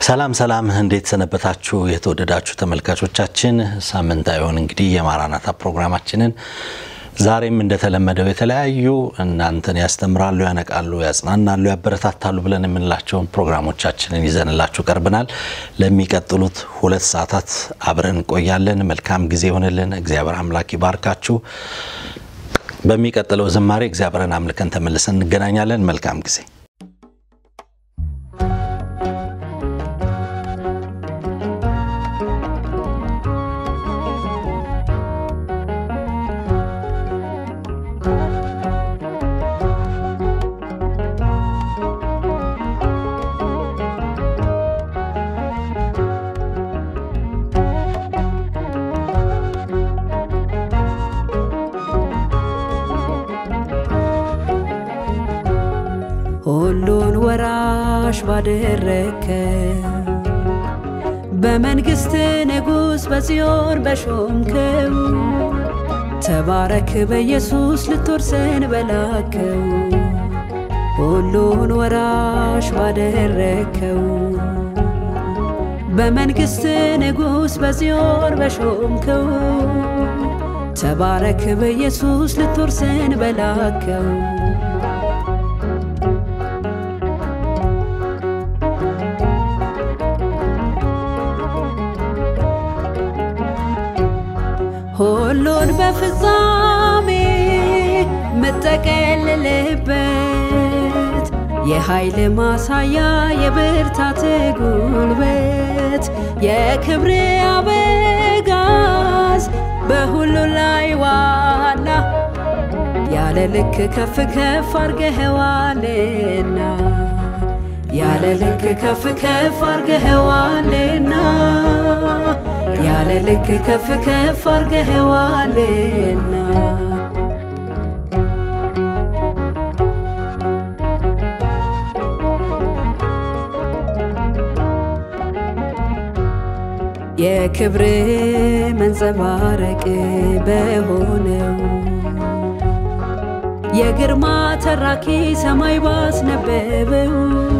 ሰላም ሰላም፣ እንዴት ሰነበታችሁ? የተወደዳችሁ ተመልካቾቻችን ሳምንታዊውን እንግዲህ የማራናታ ፕሮግራማችንን ዛሬም እንደተለመደው የተለያዩ እናንተን ያስተምራሉ፣ ያነቃሉ፣ ያጽናናሉ፣ ያበረታታሉ ብለን የምንላቸውን ፕሮግራሞቻችንን ይዘንላችሁ ቀርበናል። ለሚቀጥሉት ሁለት ሰዓታት አብረን እንቆያለን። መልካም ጊዜ ይሆንልን። እግዚአብሔር አምላክ ይባርካችሁ። በሚቀጥለው ዝማሬ እግዚአብሔርን አምልከን ተመልሰን እንገናኛለን። መልካም ጊዜ ሁሉን ወራሽ ባደረከ በመንግሥት ንጉሥ በጽዮን በሾምከው ተባረክ በኢየሱስ ልትወርሰን በላከው ሁሉን ወራሽ ባደረከው በመንግሥት ንጉሥ በጽዮን በሾምከው ተባረክ በኢየሱስ ልትወርሰን በላከው ሁሉን በፍጻሜ ምጠቀልልበት የኃይል ማሳያ የብርታት ጉልበት የክብር አበጋዝ በሁሉ ላይ ዋና ያለ ልክ ከፍ ከፍ አርገኸዋልና ያለ ልክ ከፍ ከፍ አርገኸዋልና ያለ ልክ ከፍ ከፍ አርገኸዋልና የክብር መንጸባረቅ በሆነው የግርማ ተራኪ ሰማይ ባስነበበው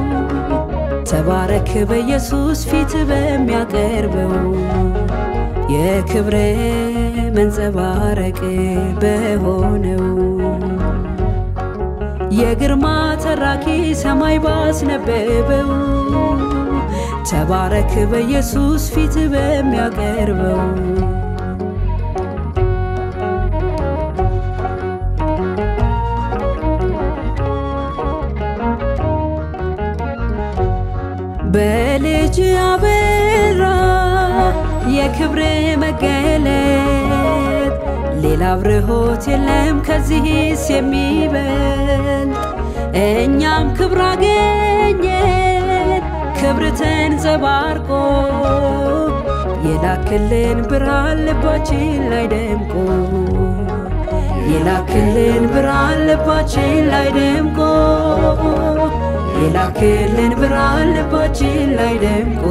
ተባረክ በኢየሱስ ፊት በሚያቀርበው የክብር መንጸባረቅ በሆነው የግርማ ተራኪ ሰማይ ባስነበበው ተባረክ በኢየሱስ ፊት በሚያቀርበው በልጅ አበራ የክብር መገለጥ ሌላ አብርሆት የለም ከዚህስ የሚበልጥ እኛም ክብር አገኘን ክብር ተንጸባርቆ የላክልን ብርሃን ልባችን ላይ ደምቆ የላክልን ብርሃን ልባችን ላይ ደምቆ የላክልን ብርሃን ልባችን ላይ ደምቆ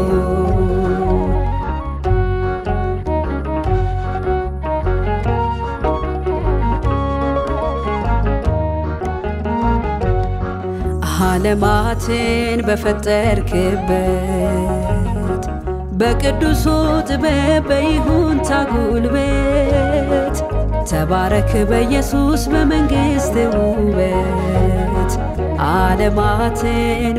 ዓለማትን በፈጠርክበት በቅዱሱ ጥበብ በይሁንታ ጉልበት ተባረክ በኢየሱስ በመንግሥት ውበት ዓለማትን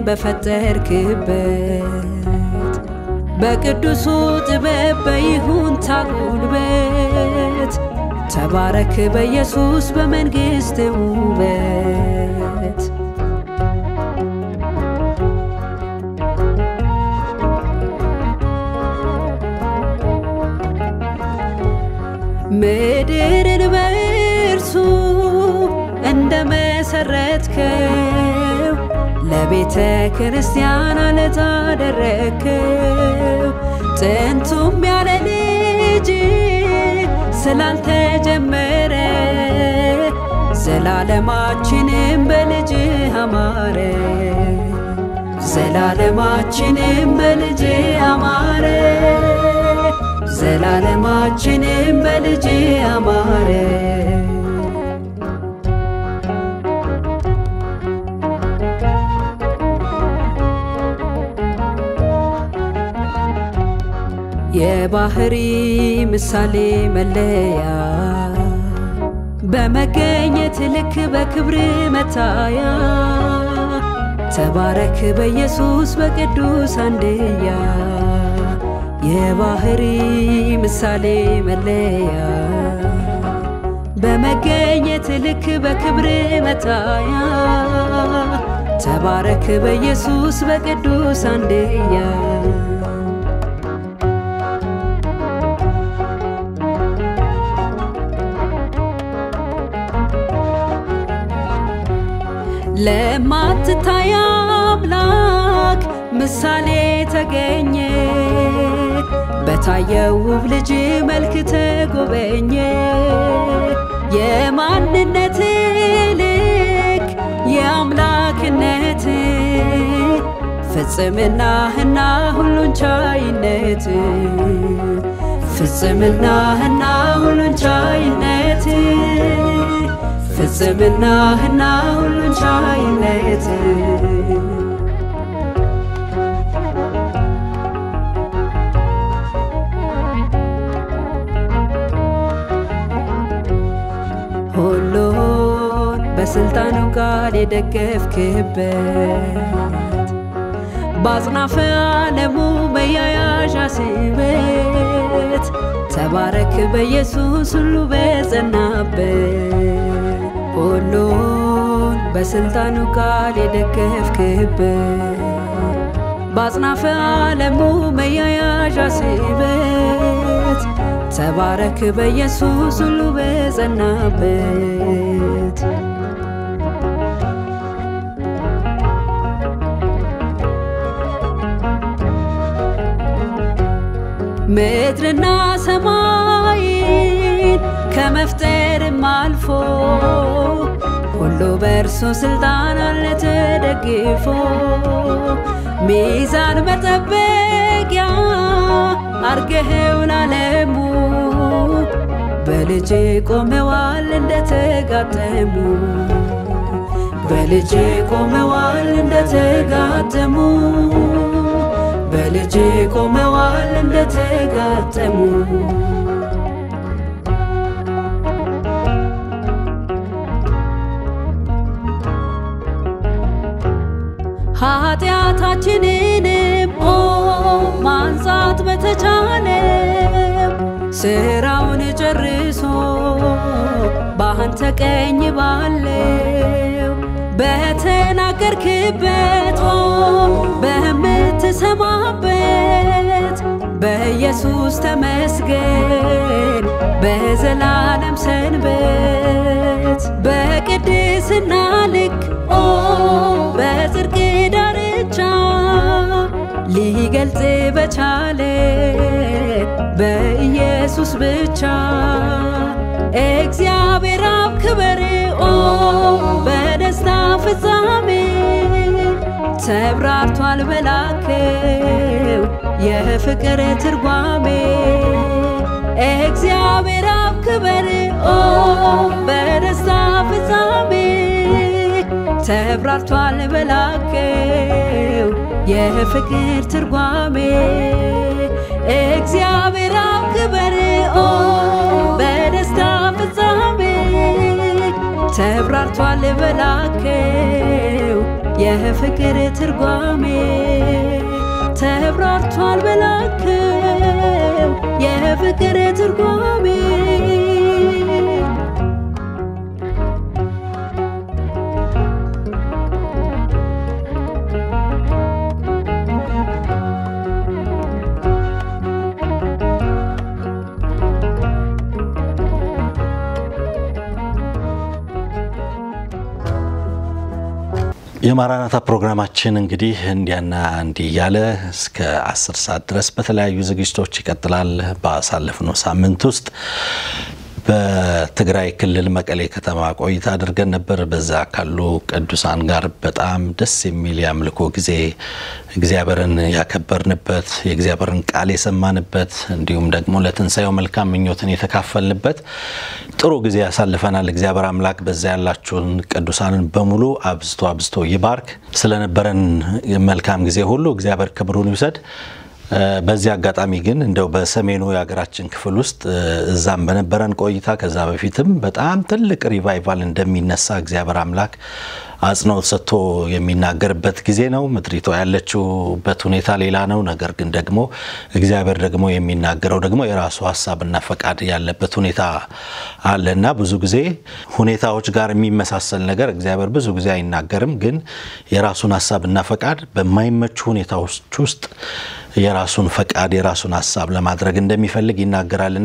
በፈጠርክበት በቅዱሱ ጥበብ በይሁንታ ጉልበት ተባረክ በኢየሱስ በመንግሥት ውበት ምድርን በእርሱ እንደ መሰረትከው ለቤተ ክርስቲያን አለት አደረግከው። ጥንቱም ያለ ልጅ ስላልተጀመረ ዘላለማችንም በልጅ አማረ። ዘላለማችንም በልጅ አማረ። ዘላለማችንም በልጅ አማረ። የባህሪ ምሳሌ መለያ በመገኘት ልክ በክብር መታያ ተባረክ በኢየሱስ በቅዱስ አንድያ የባህሪ ምሳሌ መለያ በመገኘት ልክ በክብር መታያ ተባረክ በኢየሱስ በቅዱስ አንድያ ለማትታይ አምላክ ምሳሌ ተገኘ በታየው ውብ ልጅ መልክ ተጎበኘ የማንነት ልክ የአምላክነት ፍጽምናህና ሁሉን ቻይነት ፍጽምናህና ሁሉን ቻይነት ፍጽምናህና ሁሉን ቻይነት ሁሉን በስልጣኑ ቃል የደገፍክበት በአጽናፈ ዓለሙ መያያዣ ስበት ተባረክ በኢየሱስ ሁሉ በጸናበት ሁሉን በስልጣኑ ቃል የደገፍክበት በአጽናፈ ዓለሙ መያያዣ ስበት ተባረክ በኢየሱስ ሁሉ በጸናበት ምድርና ሰማይን ከመፍጠርም አልፎ ሁሉ በእርሱ ስልጣን አለ ተደግፎ ሚዛን መጠበቂያ አርገኸው ላለሙ በልጅ ቆመዋል እንደተጋጠሙ በልጅ ቆመዋል እንደተጋጠሙ በልጅ ቆመዋል እንደተጋጠሙ ኃጢአታችንንም ኦ ማንጻት በተቻለም ስራውን ጨርሶ በአንተ ቀኝ ባለው በተናገርክበት ኦ በምትሰማበት በኢየሱስ ተመስገን በዘላለም ሰንበት በቅድስና ልክ ኦ በጽድቅ ዳርቻ ሊገልጽ በቻለ በኢየሱስ ብቻ እግዚአብሔር አብ ክበር ኦ በደስታ ፍጻሜ ተብራርቷል በላከው የፍቅር ትርጓሜ እግዚአብሔር አብ ክበር ኦ በደስታ ፍጻሜ ተብራርቷል በላከው የፍቅር ትርጓሜ እግዚአብሔር አብ ክበር ኦ በደስታ ፍጻሜ ተብራርቷል በላከው የፍቅር ትርጓሜ ተብራርቷል በላከው የፍቅር ትርጓሜ የማራናታ ፕሮግራማችን እንግዲህ እንዲያና እንዲህ እያለ እስከ አስር ሰዓት ድረስ በተለያዩ ዝግጅቶች ይቀጥላል። ባሳለፍነው ሳምንት ውስጥ በትግራይ ክልል መቀሌ ከተማ ቆይታ አድርገን ነበር። በዛ ካሉ ቅዱሳን ጋር በጣም ደስ የሚል የአምልኮ ጊዜ እግዚአብሔርን ያከበርንበት የእግዚአብሔርን ቃል የሰማንበት እንዲሁም ደግሞ ለትንሣኤው መልካም ምኞትን የተካፈልንበት ጥሩ ጊዜ ያሳልፈናል። እግዚአብሔር አምላክ በዛ ያላችሁን ቅዱሳንን በሙሉ አብዝቶ አብዝቶ ይባርክ። ስለነበረን መልካም ጊዜ ሁሉ እግዚአብሔር ክብሩን ይውሰድ። በዚህ አጋጣሚ ግን እንደው በሰሜኑ የሀገራችን ክፍል ውስጥ እዛም በነበረን ቆይታ ከዛ በፊትም በጣም ትልቅ ሪቫይቫል እንደሚነሳ እግዚአብሔር አምላክ አጽንኦት ሰጥቶ የሚናገርበት ጊዜ ነው። ምድሪቷ ያለችውበት ሁኔታ ሌላ ነው። ነገር ግን ደግሞ እግዚአብሔር ደግሞ የሚናገረው ደግሞ የራሱ ሀሳብና ፈቃድ ያለበት ሁኔታ አለና ብዙ ጊዜ ሁኔታዎች ጋር የሚመሳሰል ነገር እግዚአብሔር ብዙ ጊዜ አይናገርም። ግን የራሱን ሀሳብና ፈቃድ በማይመቹ ሁኔታዎች ውስጥ የራሱን ፈቃድ የራሱን ሀሳብ ለማድረግ እንደሚፈልግ ይናገራልና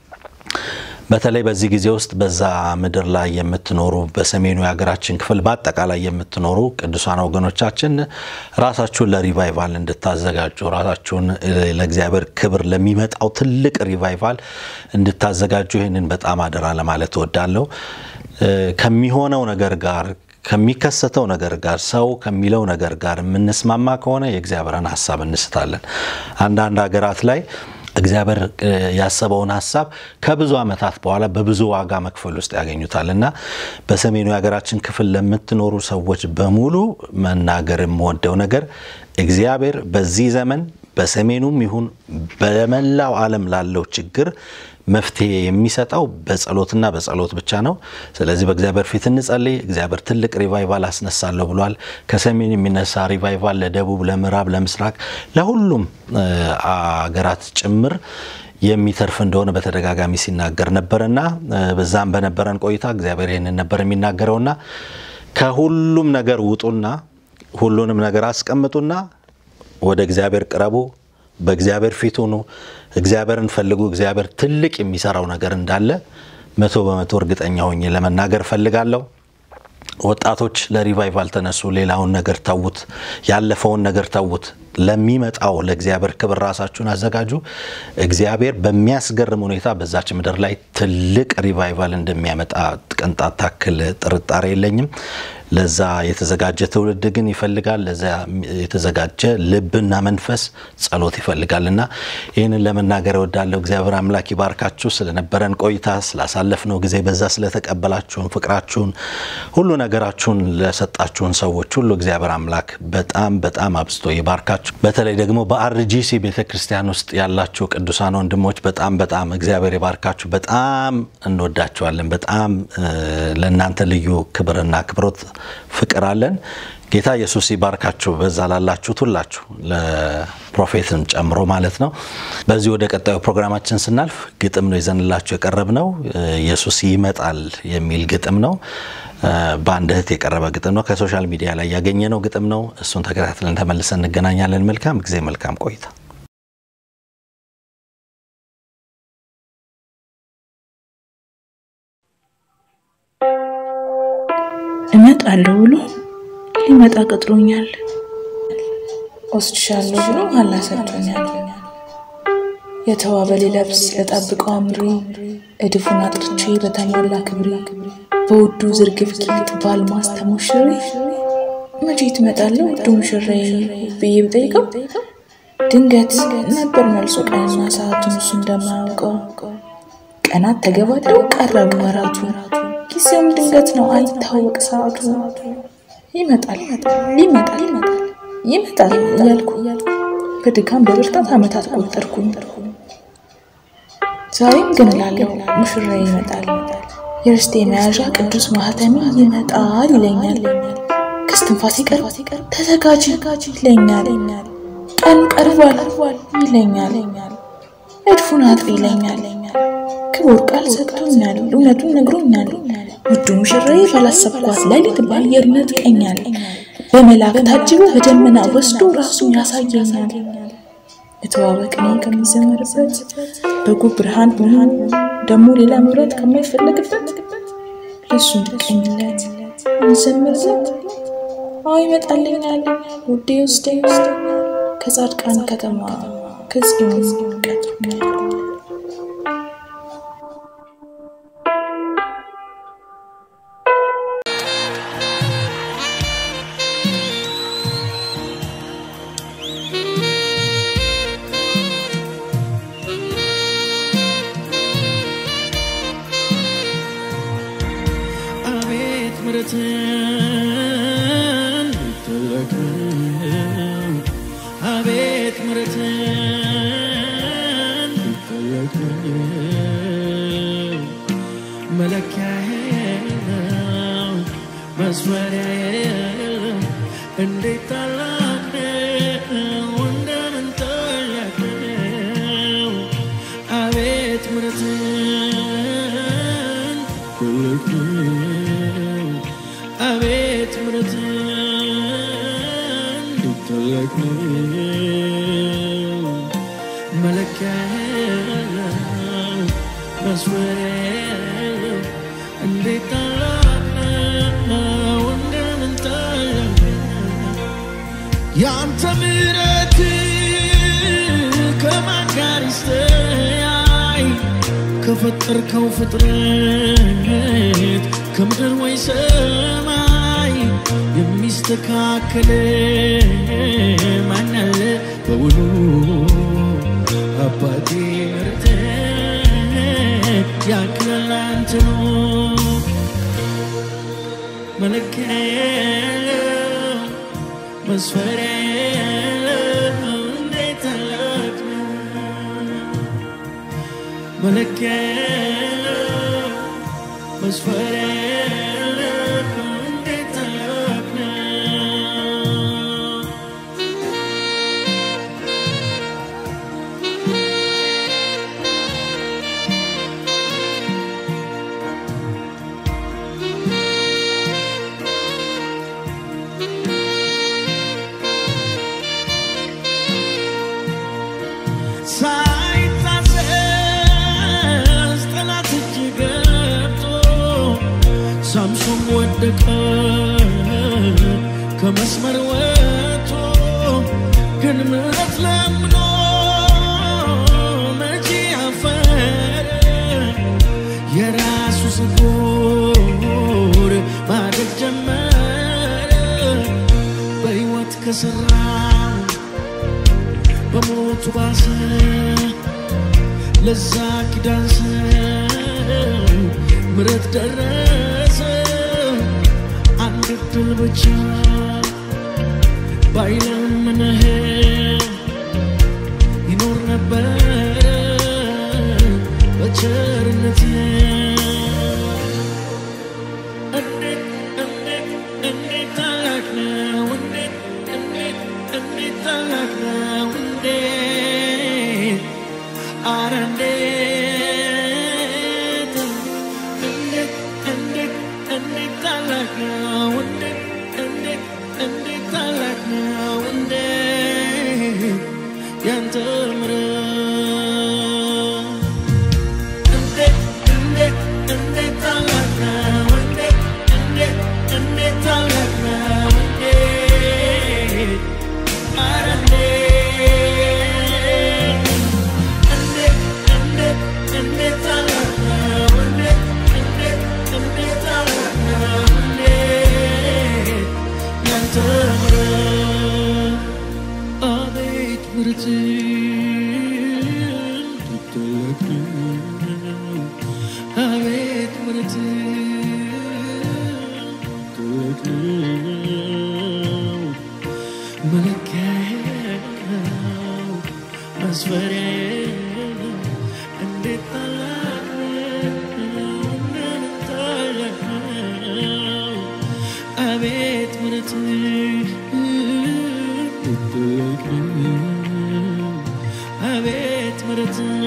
በተለይ በዚህ ጊዜ ውስጥ በዛ ምድር ላይ የምትኖሩ በሰሜኑ የሀገራችን ክፍል በአጠቃላይ የምትኖሩ ቅዱሳን ወገኖቻችን ራሳችሁን ለሪቫይቫል እንድታዘጋጁ ራሳችሁን ለእግዚአብሔር ክብር ለሚመጣው ትልቅ ሪቫይቫል እንድታዘጋጁ ይህንን በጣም አደራ ለማለት እወዳለሁ። ከሚሆነው ነገር ጋር ከሚከሰተው ነገር ጋር ሰው ከሚለው ነገር ጋር የምንስማማ ከሆነ የእግዚአብሔርን ሀሳብ እንስታለን። አንዳንድ ሀገራት ላይ እግዚአብሔር ያሰበውን ሀሳብ ከብዙ ዓመታት በኋላ በብዙ ዋጋ መክፈል ውስጥ ያገኙታል እና በሰሜኑ የሀገራችን ክፍል ለምትኖሩ ሰዎች በሙሉ መናገር የምወደው ነገር እግዚአብሔር በዚህ ዘመን በሰሜኑም ይሁን በመላው ዓለም ላለው ችግር መፍትሄ የሚሰጠው በጸሎትና በጸሎት ብቻ ነው። ስለዚህ በእግዚአብሔር ፊት እንጸልይ። እግዚአብሔር ትልቅ ሪቫይቫል አስነሳለሁ ብሏል። ከሰሜን የሚነሳ ሪቫይቫል ለደቡብ፣ ለምዕራብ፣ ለምስራቅ ለሁሉም አገራት ጭምር የሚተርፍ እንደሆነ በተደጋጋሚ ሲናገር ነበርና በዛም በነበረን ቆይታ እግዚአብሔር ይህንን ነበር የሚናገረውና ከሁሉም ነገር ውጡና ሁሉንም ነገር አስቀምጡና ወደ እግዚአብሔር ቅረቡ፣ በእግዚአብሔር ፊት ሁኑ፣ እግዚአብሔርን ፈልጉ። እግዚአብሔር ትልቅ የሚሰራው ነገር እንዳለ መቶ በመቶ እርግጠኛ ሆኜ ለመናገር ፈልጋለሁ። ወጣቶች ለሪቫይቫል ተነሱ። ሌላውን ነገር ተዉት፣ ያለፈውን ነገር ተዉት። ለሚመጣው ለእግዚአብሔር ክብር ራሳችሁን አዘጋጁ። እግዚአብሔር በሚያስገርም ሁኔታ በዛች ምድር ላይ ትልቅ ሪቫይቫል እንደሚያመጣ ቅንጣት ታክል ጥርጣሬ የለኝም። ለዛ የተዘጋጀ ትውልድ ግን ይፈልጋል። ለዛ የተዘጋጀ ልብና መንፈስ ጸሎት ይፈልጋል እና ይህንን ለመናገር እወዳለሁ። እግዚአብሔር አምላክ ይባርካችሁ። ስለነበረን ቆይታ ስላሳለፍነው ጊዜ በዛ ስለተቀበላችሁን ፍቅራችሁን፣ ሁሉ ነገራችሁን ለሰጣችሁን ሰዎች ሁሉ እግዚአብሔር አምላክ በጣም በጣም አብዝቶ ይባርካችሁ። በተለይ ደግሞ በአርጂሲ ቤተ ክርስቲያን ውስጥ ያላችሁ ቅዱሳን ወንድሞች በጣም በጣም እግዚአብሔር ይባርካችሁ። በጣም እንወዳችኋለን። በጣም ለእናንተ ልዩ ክብርና አክብሮት ፍቅር አለን። ጌታ ኢየሱስ ይባርካችሁ። በዛ ላላችሁት ሁላችሁ ለፕሮፌትን ጨምሮ ማለት ነው። በዚህ ወደ ቀጣዩ ፕሮግራማችን ስናልፍ ግጥም ነው ይዘንላችሁ የቀረብ ነው። ኢየሱስ ይመጣል የሚል ግጥም ነው። በአንድ እህት የቀረበ ግጥም ነው። ከሶሻል ሚዲያ ላይ ያገኘነው ግጥም ነው። እሱን ተከታትለን ተመልሰን እንገናኛለን። መልካም ጊዜ፣ መልካም ቆይታ። እመጣለሁ ብሎ ሊመጣ ቀጥሮኛል። ወስድሻለሁ ብሎ ኋላ ሰጥቶኛል። የተዋበ ሊለብስ ለጠብቀው አምሪ እድፉን አጥርቼ በተሟላ ክብሪ በውዱ ዝርግፍ ጌጥ በአልማዝ ተሞሽሬ መቼ ትመጣለህ ውዱ ሙሽሬ ብዬ ብጠይቀው ድንገት ነበር መልሶ ቀንና ሰዓቱን እሱ እንደማያውቀው ቀናት ተገባደው ቀረቡ ወራቱ ጊዜውም ድንገት ነው አይታወቅ ሰዓቱ ይመጣል ይመጣል ይመጣል እያልኩ በድካም በብርታት ዓመታት ቆጠርኩኝ። ዛሬም ግን እላለሁ ሙሽራ ይመጣል፣ የርስቴ መያዣ ቅዱስ ማህተሚ ይመጣል ይለኛል። ከስትንፋሴ ቀር ተዘጋጅ ይለኛል። ቀኑ ቀርቧል ይለኛል። እድፉን አጥሪ ይለኛል። ክቡር ቃል ሰጥቶኛል፣ እውነቱን ነግሮኛል። ውዱ ሙሽራዬ ባላሰብኳት ሌሊት በአየር ይነጥቀኛል። በመላክ ታጅቦ በደመና ወስዶ ራሱን ያሳየኛል። የተዋበ ቅኔ ከሚዘመርበት በጉ ብርሃን ብርሃን ደግሞ ሌላ መብራት ከማይፈለግበት ለሱ እንድቀኝለት እንዘምርለት። አዎ ይመጣልኛል ውዴ ውስደኝ ከጻድቃን ከተማ ከጽዮን ቀጥሮኛል። አቤት ምሕረትን ትልቅም አቤት ምሕረትን መስመሪያ የለም እንዴት ታላቅ ነው እንደምን ታላቅ ነው አቤት ምሕረትን ትልቅ ነው አቤት ምሕረትን ትልቅ ነው መለኪያ የለው መስመሪያ የለው እንዴት ታላቅ ነው እንደምን ታላቅ ነው ያንተ ምሕረት ከማን ጋር ይስተያይ ከፈጠርከው ፍጥረት ከምድር ወይ ሰማይ የሚስተካከል ማን አለ በውኑ አባቴ ምሕረት ያክላል አንተ ነው መለኪያ የለው መስፈሪያ የለው እንዴት ታላቅ ነው መለኪያ የለው መስፈሪያ የለው እንዴት ታላቅ ነው ሳይታዘዝ ጠላት እጅ ገብቶ ሳምሶን ወደቀ ከመስመር ወጥቶ ግን ምሕረት ለምኖ መቼ አፈረ የራሱ ፀጉር ማደግ ጀመረ በሕይወት ከሠራው በሞቱ ባሰ ለዛ ኪዳን ሰው ምሕረት ደረሰ አንድ እድል ብቻ ባይለምንህ ይኖር ነበረ በቸርነት እንዴት እንዴት እንዴት ታላቅ ነው እንዴት እንዴት እንዴት ታላቅ ነው እንዴት አረ እንዴት እንዴት እንዴት እንዴት ታላቅ ነው እንዴት እንዴት እንዴት ታላቅ ነው እንዴት ያንተ ምሕረት እንዴት እንዴት እንዴት ታላቅ ነው እንዴት እንዴት እንዴት ታላቅ ነው እንዴት አረ እንዴት እንዴት እንዴት እንዴት ታላቅ ነው እንዴት እንዴት እንዴት ታላቅ ነው እንዴት ያንተ ምሕረት አቤት ምሕረትህ ትልቅ ነው አቤት ምሕረትህ ትልቅ ነው መለኪያ የለው መስፈሪያ የለው እንዴት ታላቅ ነው እንደምን ታላቅ ነው አቤት ምሕረትህ ትልቅ ነው አቤት ምሕረትህ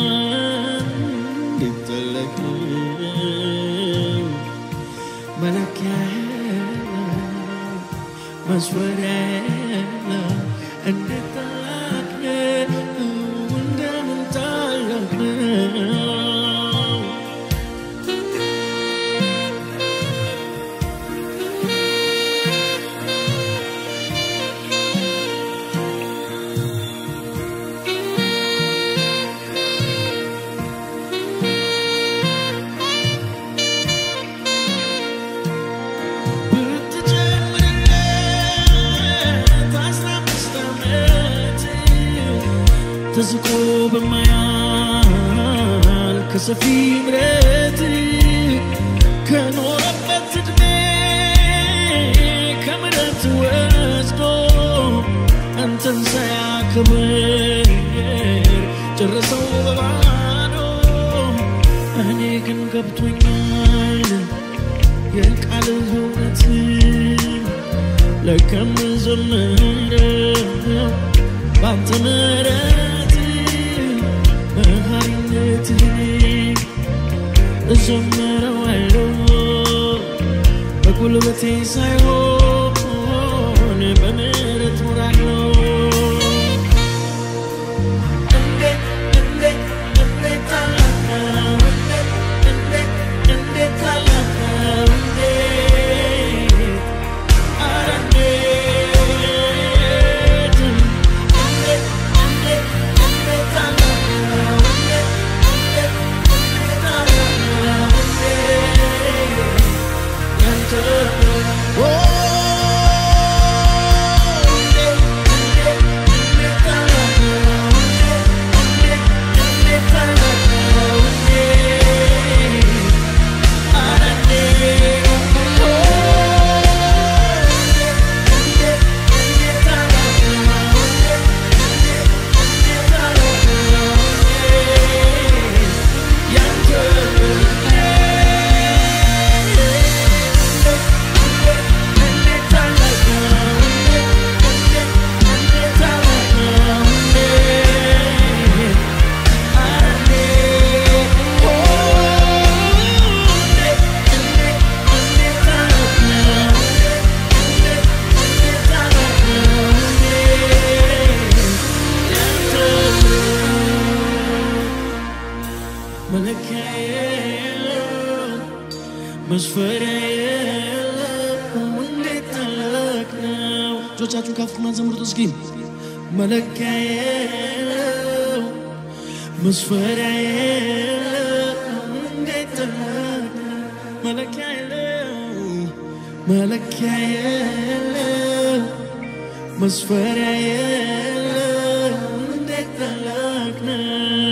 እንዴት ታላቅ ነው መለኪያ የለው መስፈሪያ የለው እንዴት ታላቅ ነው እንደምን ታላቅ ነው ብትጨምርለት አስራ አምስት ዓመት ተዝቆ በማያል ከሰፊ ምሕረት ከኖረበት ዕድሜ ከምሕረት ወስዶ አንተን ሳያከብር ጨረሰው በባዶ እኔ ግን ገብቶኛል የቃል እውነት ለከም ዘምረው ባንተ ምሕረት መሐሪነትህን እዘምረዋለሁ በጉልበቴ ሳይሆን በምሕረት እኖራለሁ። እንዴት እንዴት እንዴት ታላቅ ነው! እንዴት እንዴት እንዴት ታላቅ ነው! እንዴት ኧረ እንዴት እንዴት እንዴት እንዴት ታላቅ ነው! እንዴት እንዴት እንዴት ታላቅ ነው! እንዴት ያንተ ኦ እንዴት እንዴት እንዴት ታላቅ ነው! እንዴት እንዴት ታላቅ ነው! እንዴት ኧረ እንዴት ኦ እንዴት እንዴት ታላቅ ነው! እንዴት እንዴት እንዴት ታላቅ ነው! እንዴት ያንተ መለኪያ የለውም መስፈሪያ የለውም እንዴት ታላቅ ነው እጆቻችሁን ከፍና ዘምሩት እስኪ መለኪያ የለውም መስፈሪያ የለውም እንዴት ታላቅ ነው መለኪያ የለውም መለኪያ የለውም መስፈሪያ የለውም እንዴት ታላቅ ነው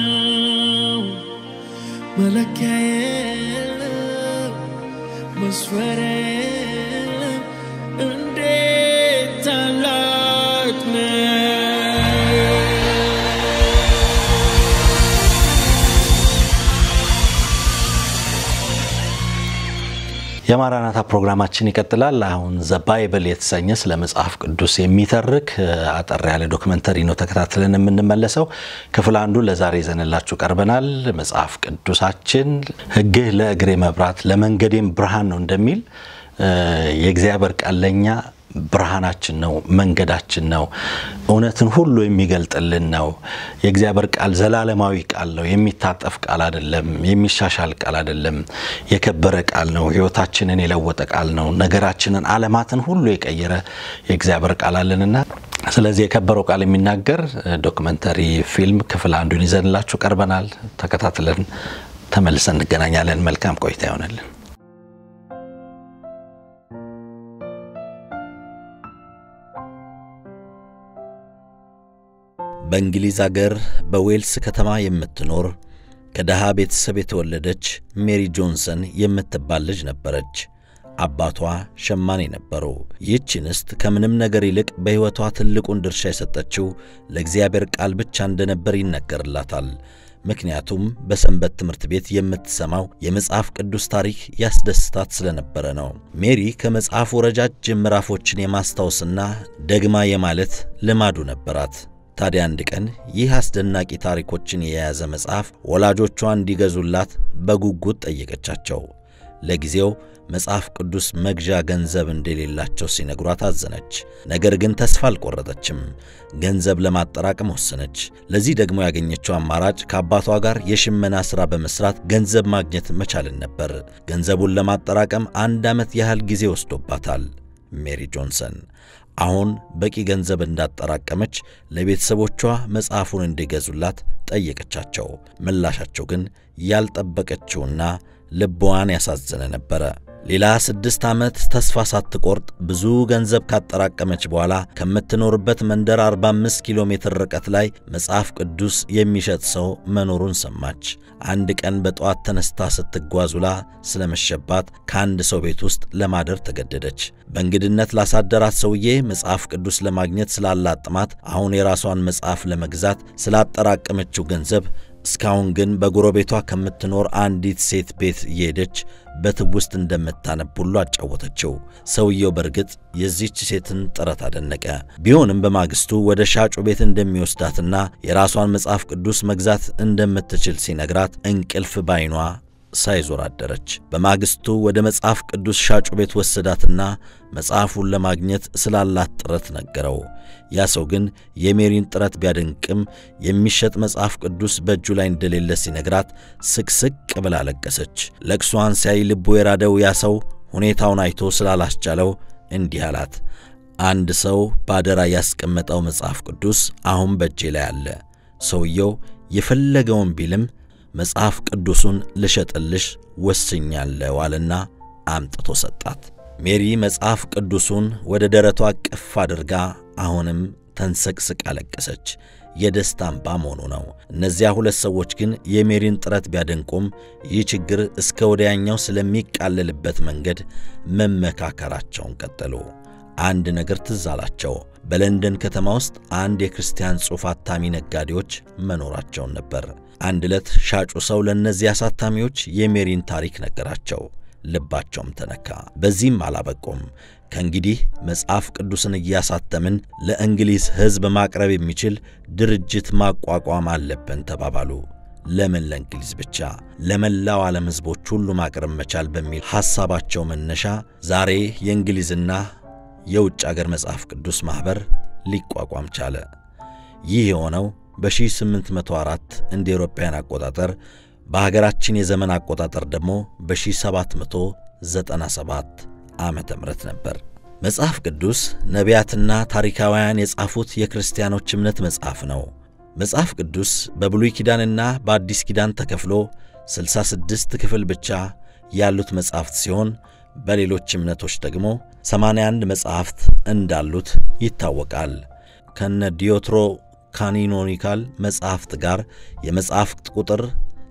መለኪያ የለም መስፈሪያ የለም እንዴት ታላቅ ነው የማራናታ ፕሮግራማችን ይቀጥላል። አሁን ዘ ባይብል የተሰኘ ስለ መጽሐፍ ቅዱስ የሚተርክ አጠር ያለ ዶክመንተሪ ነው ተከታትለን የምንመለሰው። ክፍል አንዱ ለዛሬ ይዘንላችሁ ቀርበናል። መጽሐፍ ቅዱሳችን ሕግህ ለእግሬ መብራት ለመንገዴም ብርሃን ነው እንደሚል የእግዚአብሔር ቃል ለእኛ ብርሃናችን ነው፣ መንገዳችን ነው፣ እውነትን ሁሉ የሚገልጥልን ነው። የእግዚአብሔር ቃል ዘላለማዊ ቃል ነው። የሚታጠፍ ቃል አይደለም። የሚሻሻል ቃል አይደለም። የከበረ ቃል ነው። ሕይወታችንን የለወጠ ቃል ነው። ነገራችንን፣ ዓለማትን ሁሉ የቀየረ የእግዚአብሔር ቃል አለንና ስለዚህ የከበረው ቃል የሚናገር ዶክመንተሪ ፊልም ክፍል አንዱን ይዘንላችሁ ቀርበናል። ተከታትለን ተመልሰን እንገናኛለን። መልካም ቆይታ ይሆነልን። በእንግሊዝ አገር በዌልስ ከተማ የምትኖር ከደሃ ቤተሰብ የተወለደች ሜሪ ጆንሰን የምትባል ልጅ ነበረች። አባቷ ሸማኔ ነበሩ። ይህች እንስት ከምንም ነገር ይልቅ በሕይወቷ ትልቁን ድርሻ የሰጠችው ለእግዚአብሔር ቃል ብቻ እንደነበር ይነገርላታል። ምክንያቱም በሰንበት ትምህርት ቤት የምትሰማው የመጽሐፍ ቅዱስ ታሪክ ያስደስታት ስለነበረ ነው። ሜሪ ከመጽሐፉ ረጃጅም ምዕራፎችን የማስታወስና ደግማ የማለት ልማዱ ነበራት። ታዲያ አንድ ቀን ይህ አስደናቂ ታሪኮችን የያዘ መጽሐፍ ወላጆቿ እንዲገዙላት በጉጉት ጠየቀቻቸው። ለጊዜው መጽሐፍ ቅዱስ መግዣ ገንዘብ እንደሌላቸው ሲነግሯት አዘነች። ነገር ግን ተስፋ አልቆረጠችም። ገንዘብ ለማጠራቀም ወሰነች። ለዚህ ደግሞ ያገኘችው አማራጭ ከአባቷ ጋር የሽመና ሥራ በመሥራት ገንዘብ ማግኘት መቻልን ነበር። ገንዘቡን ለማጠራቀም አንድ ዓመት ያህል ጊዜ ወስዶባታል። ሜሪ ጆንሰን አሁን በቂ ገንዘብ እንዳጠራቀመች ለቤተሰቦቿ መጽሐፉን እንዲገዙላት ጠየቀቻቸው። ምላሻቸው ግን ያልጠበቀችውና ልቧን ያሳዘነ ነበረ። ሌላ ስድስት ዓመት ተስፋ ሳትቆርጥ ብዙ ገንዘብ ካጠራቀመች በኋላ ከምትኖርበት መንደር 45 ኪሎ ሜትር ርቀት ላይ መጽሐፍ ቅዱስ የሚሸጥ ሰው መኖሩን ሰማች። አንድ ቀን በጠዋት ተነስታ ስትጓዝ ውላ ስለመሸባት ከአንድ ሰው ቤት ውስጥ ለማደር ተገደደች። በእንግድነት ላሳደራት ሰውዬ መጽሐፍ ቅዱስ ለማግኘት ስላላት ጥማት አሁን የራሷን መጽሐፍ ለመግዛት ስላጠራቀመችው ገንዘብ እስካሁን ግን በጎረቤቷ ከምትኖር አንዲት ሴት ቤት እየሄደች በትውስት እንደምታነብ ሁሉ አጫወተችው። ሰውየው በእርግጥ የዚህች ሴትን ጥረት አደነቀ። ቢሆንም በማግስቱ ወደ ሻጩ ቤት እንደሚወስዳትና የራሷን መጽሐፍ ቅዱስ መግዛት እንደምትችል ሲነግራት እንቅልፍ ባይኗ ሳይዞር አደረች። በማግስቱ ወደ መጽሐፍ ቅዱስ ሻጩ ቤት ወሰዳትና መጽሐፉን ለማግኘት ስላላት ጥረት ነገረው። ያ ሰው ግን የሜሪን ጥረት ቢያደንቅም የሚሸጥ መጽሐፍ ቅዱስ በእጁ ላይ እንደሌለ ሲነግራት ስቅስቅ ብላ ለቀሰች። ለቅሷን ሲያይ ልቡ የራደው ያ ሰው ሁኔታውን አይቶ ስላላስቻለው እንዲህ አላት። አንድ ሰው ባደራ ያስቀመጠው መጽሐፍ ቅዱስ አሁን በእጄ ላይ አለ። ሰውየው የፈለገውን ቢልም መጽሐፍ ቅዱሱን ልሸጥልሽ ወስኛለሁ አለና አምጥቶ ሰጣት። ሜሪ መጽሐፍ ቅዱሱን ወደ ደረቷ ቅፍ አድርጋ አሁንም ተንሰቅስቅ አለቀሰች። የደስታ እንባ መሆኑ ነው። እነዚያ ሁለት ሰዎች ግን የሜሪን ጥረት ቢያደንቁም ይህ ችግር እስከ ወዲያኛው ስለሚቃለልበት መንገድ መመካከራቸውን ቀጠሉ። አንድ ነገር ትዝ አላቸው። በለንደን ከተማ ውስጥ አንድ የክርስቲያን ጽሑፍ አታሚ ነጋዴዎች መኖራቸውን ነበር። አንድ ዕለት ሻጩ ሰው ለእነዚህ አሳታሚዎች የሜሪን ታሪክ ነገራቸው። ልባቸውም ተነካ። በዚህም አላበቁም። ከእንግዲህ መጽሐፍ ቅዱስን እያሳተምን ለእንግሊዝ ሕዝብ ማቅረብ የሚችል ድርጅት ማቋቋም አለብን ተባባሉ። ለምን ለእንግሊዝ ብቻ? ለመላው ዓለም ሕዝቦች ሁሉ ማቅረብ መቻል በሚል ሐሳባቸው መነሻ ዛሬ የእንግሊዝና የውጭ አገር መጽሐፍ ቅዱስ ማኅበር ሊቋቋም ቻለ። ይህ የሆነው በ1804 እንደ ኤሮፓውያን አቆጣጠር በሀገራችን የዘመን አቆጣጠር ደግሞ በ1797 ዓመተ ምህረት ነበር። መጽሐፍ ቅዱስ ነቢያትና ታሪካውያን የጻፉት የክርስቲያኖች እምነት መጽሐፍ ነው። መጽሐፍ ቅዱስ በብሉይ ኪዳንና በአዲስ ኪዳን ተከፍሎ 66 ክፍል ብቻ ያሉት መጻሕፍት ሲሆን በሌሎች እምነቶች ደግሞ 81 መጻሕፍት እንዳሉት ይታወቃል። ከነ ዲዮትሮ ካኒኖኒካል መጻሕፍት ጋር የመጻሕፍት ቁጥር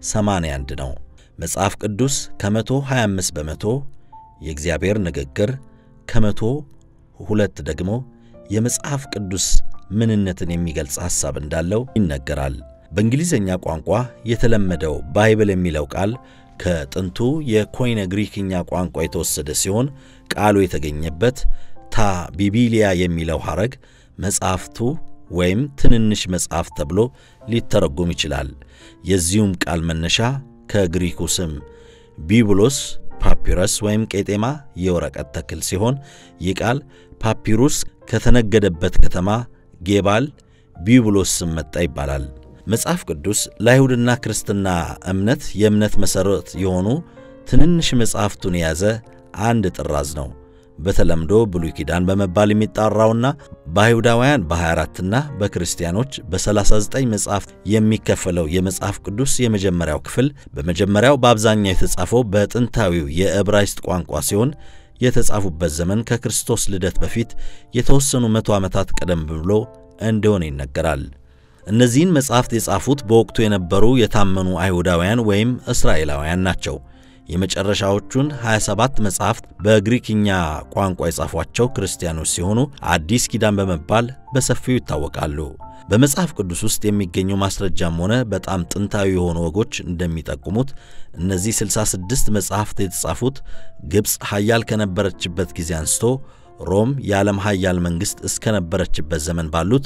81 ነው። መጽሐፍ ቅዱስ ከመቶ 25 በመቶ የእግዚአብሔር ንግግር፣ ከመቶ ሁለት ደግሞ የመጽሐፍ ቅዱስ ምንነትን የሚገልጽ ሐሳብ እንዳለው ይነገራል። በእንግሊዝኛ ቋንቋ የተለመደው ባይብል የሚለው ቃል ከጥንቱ የኮይነ ግሪክኛ ቋንቋ የተወሰደ ሲሆን ቃሉ የተገኘበት ታ ቢቢሊያ የሚለው ሐረግ መጽሐፍቱ ወይም ትንንሽ መጽሐፍ ተብሎ ሊተረጎም ይችላል። የዚሁም ቃል መነሻ ከግሪኩ ስም ቢብሎስ ፓፒረስ ወይም ቄጤማ የወረቀት ተክል ሲሆን ይህ ቃል ፓፒሩስ ከተነገደበት ከተማ ጌባል ቢብሎስ ስም መጣ ይባላል። መጽሐፍ ቅዱስ ለአይሁድና ክርስትና እምነት የእምነት መሠረት የሆኑ ትንንሽ መጽሐፍቱን የያዘ አንድ ጥራዝ ነው። በተለምዶ ብሉይ ኪዳን በመባል የሚጣራውና በአይሁዳውያን በ24ና በክርስቲያኖች በ39 መጽሐፍት የሚከፈለው የመጽሐፍ ቅዱስ የመጀመሪያው ክፍል በመጀመሪያው በአብዛኛው የተጻፈው በጥንታዊው የዕብራይስጥ ቋንቋ ሲሆን የተጻፉበት ዘመን ከክርስቶስ ልደት በፊት የተወሰኑ መቶ ዓመታት ቀደም ብሎ እንደሆነ ይነገራል። እነዚህን መጻሕፍት የጻፉት በወቅቱ የነበሩ የታመኑ አይሁዳውያን ወይም እስራኤላውያን ናቸው። የመጨረሻዎቹን 27 መጻሕፍት በግሪክኛ ቋንቋ የጻፏቸው ክርስቲያኖች ሲሆኑ አዲስ ኪዳን በመባል በሰፊው ይታወቃሉ። በመጽሐፍ ቅዱስ ውስጥ የሚገኙ ማስረጃም ሆነ በጣም ጥንታዊ የሆኑ ወጎች እንደሚጠቁሙት እነዚህ 66 መጻሕፍት የተጻፉት ግብፅ ኃያል ከነበረችበት ጊዜ አንስቶ ሮም የዓለም ኃያል መንግሥት እስከነበረችበት ዘመን ባሉት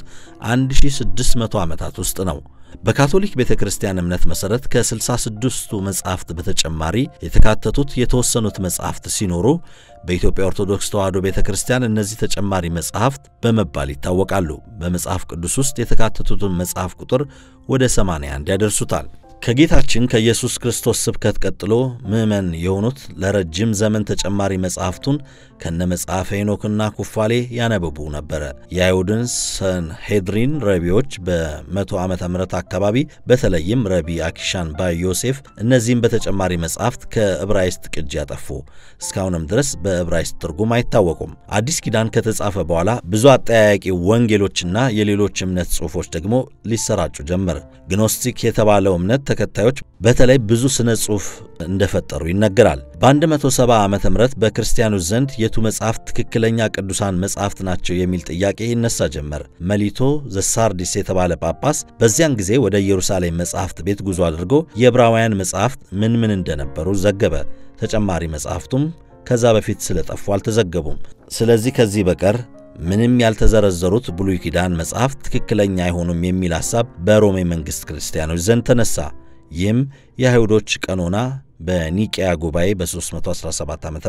1600 ዓመታት ውስጥ ነው። በካቶሊክ ቤተ ክርስቲያን እምነት መሠረት ከ66ቱ መጻሕፍት በተጨማሪ የተካተቱት የተወሰኑት መጻሕፍት ሲኖሩ በኢትዮጵያ ኦርቶዶክስ ተዋሕዶ ቤተ ክርስቲያን እነዚህ ተጨማሪ መጻሕፍት በመባል ይታወቃሉ። በመጽሐፍ ቅዱስ ውስጥ የተካተቱትን መጽሐፍ ቁጥር ወደ 81 ያደርሱታል። ከጌታችን ከኢየሱስ ክርስቶስ ስብከት ቀጥሎ ምዕመን የሆኑት ለረጅም ዘመን ተጨማሪ መጻሕፍቱን ከነ መጽሐፈ ሄኖክና ኩፋሌ ያነበቡ ነበረ። የአይሁድን ሰንሄድሪን ረቢዎች በመቶ ዓመተ ምህረት አካባቢ በተለይም ረቢ አኪሻን ባይ ዮሴፍ እነዚህም በተጨማሪ መጻሕፍት ከዕብራይስጥ ቅጂ ያጠፉ፣ እስካሁንም ድረስ በዕብራይስጥ ትርጉም አይታወቁም። አዲስ ኪዳን ከተጻፈ በኋላ ብዙ አጠያያቂ ወንጌሎችና የሌሎች እምነት ጽሑፎች ደግሞ ሊሰራጩ ጀመር። ግኖስቲክ የተባለው እምነት ተከታዮች በተለይ ብዙ ስነ ጽሑፍ እንደፈጠሩ ይነገራል። በ170 ዓመተ ምህረት በክርስቲያኖች ዘንድ የቱ መጽሐፍት ትክክለኛ ቅዱሳን መጽሐፍት ናቸው የሚል ጥያቄ ይነሳ ጀመር። መሊቶ ዘሳርዲስ የተባለ ጳጳስ በዚያን ጊዜ ወደ ኢየሩሳሌም መጽሐፍት ቤት ጉዞ አድርጎ የዕብራውያን መጽሐፍት ምን ምን እንደነበሩ ዘገበ። ተጨማሪ መጽሐፍቱም ከዛ በፊት ስለጠፉ አልተዘገቡም። ስለዚህ ከዚህ በቀር ምንም ያልተዘረዘሩት ብሉይ ኪዳን መጽሐፍት ትክክለኛ አይሆኑም የሚል ሐሳብ በሮሜ መንግሥት ክርስቲያኖች ዘንድ ተነሳ። ይህም የአይሁዶች ቀኖና በኒቅያ ጉባኤ በ317 ዓ ም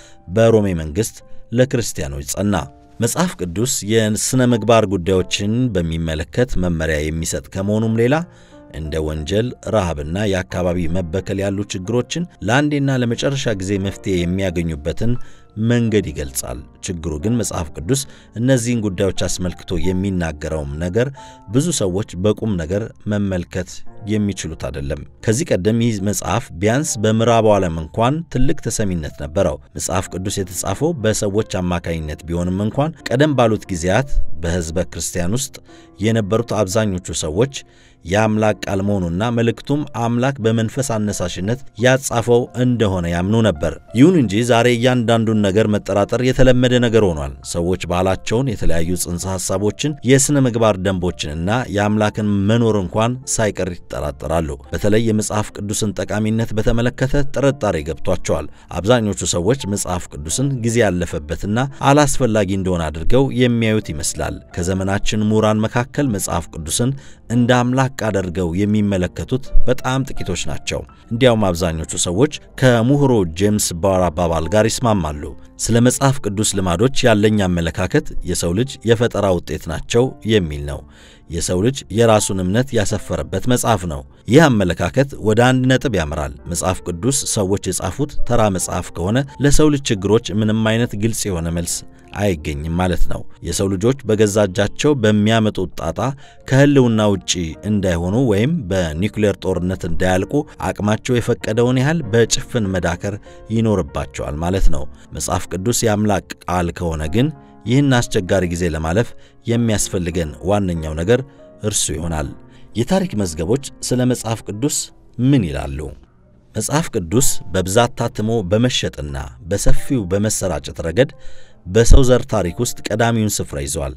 በሮሜ መንግሥት ለክርስቲያኖች ጸና። መጽሐፍ ቅዱስ የሥነ ምግባር ጉዳዮችን በሚመለከት መመሪያ የሚሰጥ ከመሆኑም ሌላ እንደ ወንጀል፣ ረሃብና የአካባቢ መበከል ያሉ ችግሮችን ለአንዴና ለመጨረሻ ጊዜ መፍትሄ የሚያገኙበትን መንገድ ይገልጻል። ችግሩ ግን መጽሐፍ ቅዱስ እነዚህን ጉዳዮች አስመልክቶ የሚናገረውም ነገር ብዙ ሰዎች በቁም ነገር መመልከት የሚችሉት አይደለም። ከዚህ ቀደም ይህ መጽሐፍ ቢያንስ በምዕራቡ ዓለም እንኳን ትልቅ ተሰሚነት ነበረው። መጽሐፍ ቅዱስ የተጻፈው በሰዎች አማካኝነት ቢሆንም እንኳን ቀደም ባሉት ጊዜያት በሕዝበ ክርስቲያን ውስጥ የነበሩት አብዛኞቹ ሰዎች የአምላክ ቃል መሆኑና መልእክቱም አምላክ በመንፈስ አነሳሽነት ያጻፈው እንደሆነ ያምኑ ነበር። ይሁን እንጂ ዛሬ እያንዳንዱን ነገር መጠራጠር የተለመደ ነገር ሆኗል። ሰዎች ባህላቸውን፣ የተለያዩ ጽንሰ ሐሳቦችን፣ የሥነ ምግባር ደንቦችንና የአምላክን መኖር እንኳን ሳይቀር ይጠራጠራሉ። በተለይ የመጽሐፍ ቅዱስን ጠቃሚነት በተመለከተ ጥርጣሬ ገብቷቸዋል። አብዛኞቹ ሰዎች መጽሐፍ ቅዱስን ጊዜ ያለፈበትና አላስፈላጊ እንደሆነ አድርገው የሚያዩት ይመስላል። ከዘመናችን ምሁራን መካከል መጽሐፍ ቅዱስን እንደ አምላክ አድርገው የሚመለከቱት በጣም ጥቂቶች ናቸው። እንዲያውም አብዛኞቹ ሰዎች ከምሁሩ ጄምስ ባር አባባል ጋር ይስማማሉ። ስለ መጽሐፍ ቅዱስ ልማዶች ያለኝ አመለካከት የሰው ልጅ የፈጠራ ውጤት ናቸው የሚል ነው። የሰው ልጅ የራሱን እምነት ያሰፈረበት መጽሐፍ ነው። ይህ አመለካከት ወደ አንድ ነጥብ ያመራል። መጽሐፍ ቅዱስ ሰዎች የጻፉት ተራ መጽሐፍ ከሆነ ለሰው ልጅ ችግሮች ምንም አይነት ግልጽ የሆነ መልስ አይገኝም ማለት ነው። የሰው ልጆች በገዛ እጃቸው በሚያመጡት ጣጣ ከሕልውና ውጪ እንዳይሆኑ ወይም በኒውክሌር ጦርነት እንዳያልቁ አቅማቸው የፈቀደውን ያህል በጭፍን መዳከር ይኖርባቸዋል ማለት ነው። መጽሐፍ ቅዱስ የአምላክ ቃል ከሆነ ግን ይህን አስቸጋሪ ጊዜ ለማለፍ የሚያስፈልገን ዋነኛው ነገር እርሱ ይሆናል። የታሪክ መዝገቦች ስለ መጽሐፍ ቅዱስ ምን ይላሉ? መጽሐፍ ቅዱስ በብዛት ታትሞ በመሸጥና በሰፊው በመሰራጨት ረገድ በሰው ዘር ታሪክ ውስጥ ቀዳሚውን ስፍራ ይዘዋል።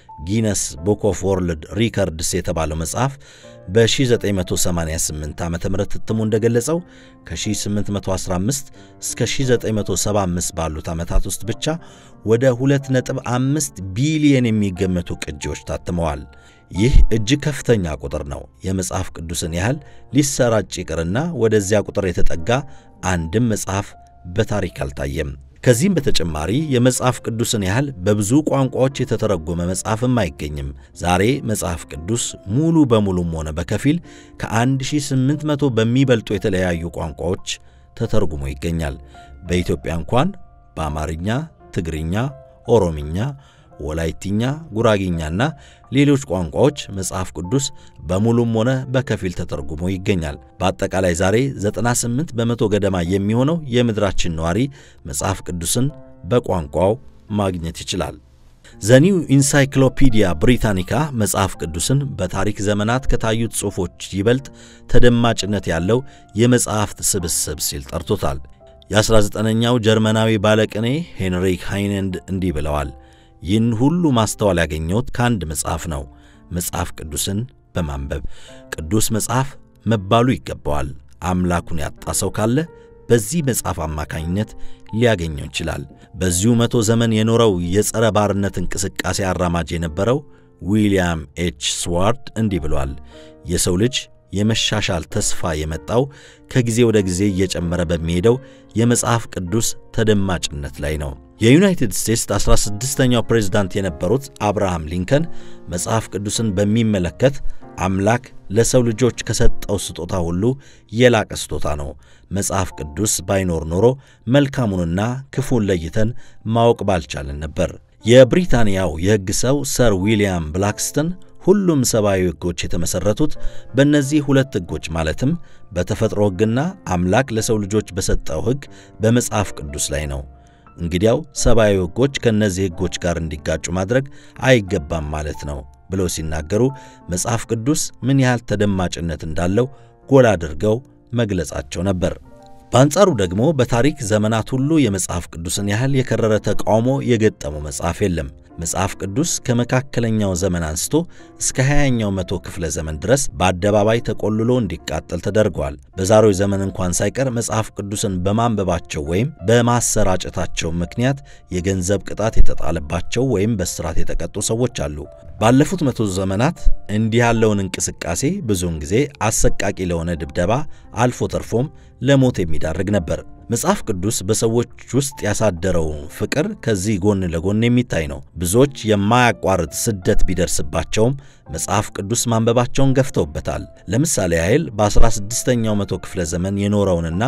ጊነስ ቡክ ኦፍ ወርልድ ሪከርድስ የተባለው መጽሐፍ በ1988 ዓ ም እትሙ እንደገለጸው ከ1815 እስከ 1975 ባሉት ዓመታት ውስጥ ብቻ ወደ 2.5 ቢሊየን የሚገመቱ ቅጂዎች ታትመዋል። ይህ እጅግ ከፍተኛ ቁጥር ነው። የመጽሐፍ ቅዱስን ያህል ሊሰራጭ ይቅርና ወደዚያ ቁጥር የተጠጋ አንድም መጽሐፍ በታሪክ አልታየም። ከዚህም በተጨማሪ የመጽሐፍ ቅዱስን ያህል በብዙ ቋንቋዎች የተተረጎመ መጽሐፍም አይገኝም። ዛሬ መጽሐፍ ቅዱስ ሙሉ በሙሉም ሆነ በከፊል ከ1800 በሚበልጡ የተለያዩ ቋንቋዎች ተተርጉሞ ይገኛል። በኢትዮጵያ እንኳን በአማርኛ፣ ትግርኛ፣ ኦሮምኛ ወላይትኛ፣ ጉራጊኛና ሌሎች ቋንቋዎች መጽሐፍ ቅዱስ በሙሉም ሆነ በከፊል ተተርጉሞ ይገኛል። በአጠቃላይ ዛሬ 98 በመቶ ገደማ የሚሆነው የምድራችን ነዋሪ መጽሐፍ ቅዱስን በቋንቋው ማግኘት ይችላል። ዘኒው ኢንሳይክሎፒዲያ ብሪታኒካ መጽሐፍ ቅዱስን በታሪክ ዘመናት ከታዩት ጽሑፎች ይበልጥ ተደማጭነት ያለው የመጽሐፍት ስብስብ ሲል ጠርቶታል። የ19ኛው ጀርመናዊ ባለቅኔ ሄንሪክ ሃይነንድ እንዲህ ብለዋል። ይህን ሁሉ ማስተዋል ያገኘሁት ከአንድ መጽሐፍ ነው፣ መጽሐፍ ቅዱስን በማንበብ ቅዱስ መጽሐፍ መባሉ ይገባዋል። አምላኩን ያጣ ሰው ካለ በዚህ መጽሐፍ አማካኝነት ሊያገኘው ይችላል። በዚሁ መቶ ዘመን የኖረው የጸረ ባርነት እንቅስቃሴ አራማጅ የነበረው ዊልያም ኤች ስዋርድ እንዲህ ብሏል። የሰው ልጅ የመሻሻል ተስፋ የመጣው ከጊዜ ወደ ጊዜ እየጨመረ በሚሄደው የመጽሐፍ ቅዱስ ተደማጭነት ላይ ነው። የዩናይትድ ስቴትስ 16ኛው ፕሬዝዳንት የነበሩት አብርሃም ሊንከን መጽሐፍ ቅዱስን በሚመለከት አምላክ ለሰው ልጆች ከሰጠው ስጦታ ሁሉ የላቀ ስጦታ ነው። መጽሐፍ ቅዱስ ባይኖር ኖሮ መልካሙንና ክፉን ለይተን ማወቅ ባልቻለን ነበር። የብሪታንያው የሕግ ሰው ሰር ዊልያም ብላክስተን ሁሉም ሰብአዊ ሕጎች የተመሠረቱት በእነዚህ ሁለት ሕጎች ማለትም በተፈጥሮ ሕግና አምላክ ለሰው ልጆች በሰጠው ሕግ በመጽሐፍ ቅዱስ ላይ ነው። እንግዲያው ሰብአዊ ሕጎች ከእነዚህ ሕጎች ጋር እንዲጋጩ ማድረግ አይገባም ማለት ነው ብለው ሲናገሩ መጽሐፍ ቅዱስ ምን ያህል ተደማጭነት እንዳለው ጎላ አድርገው መግለጻቸው ነበር። በአንጻሩ ደግሞ በታሪክ ዘመናት ሁሉ የመጽሐፍ ቅዱስን ያህል የከረረ ተቃውሞ የገጠመው መጽሐፍ የለም። መጽሐፍ ቅዱስ ከመካከለኛው ዘመን አንስቶ እስከ 20ኛው መቶ ክፍለ ዘመን ድረስ በአደባባይ ተቆልሎ እንዲቃጠል ተደርጓል። በዛሬው ዘመን እንኳን ሳይቀር መጽሐፍ ቅዱስን በማንበባቸው ወይም በማሰራጨታቸው ምክንያት የገንዘብ ቅጣት የተጣለባቸው ወይም በስራት የተቀጡ ሰዎች አሉ። ባለፉት መቶ ዘመናት እንዲህ ያለውን እንቅስቃሴ ብዙውን ጊዜ አሰቃቂ ለሆነ ድብደባ አልፎ ተርፎም ለሞት የሚዳርግ ነበር። መጽሐፍ ቅዱስ በሰዎች ውስጥ ያሳደረው ፍቅር ከዚህ ጎን ለጎን የሚታይ ነው። ብዙዎች የማያቋርጥ ስደት ቢደርስባቸውም መጽሐፍ ቅዱስ ማንበባቸውን ገፍተውበታል። ለምሳሌ ያህል በ16ኛው መቶ ክፍለ ዘመን የኖረውንና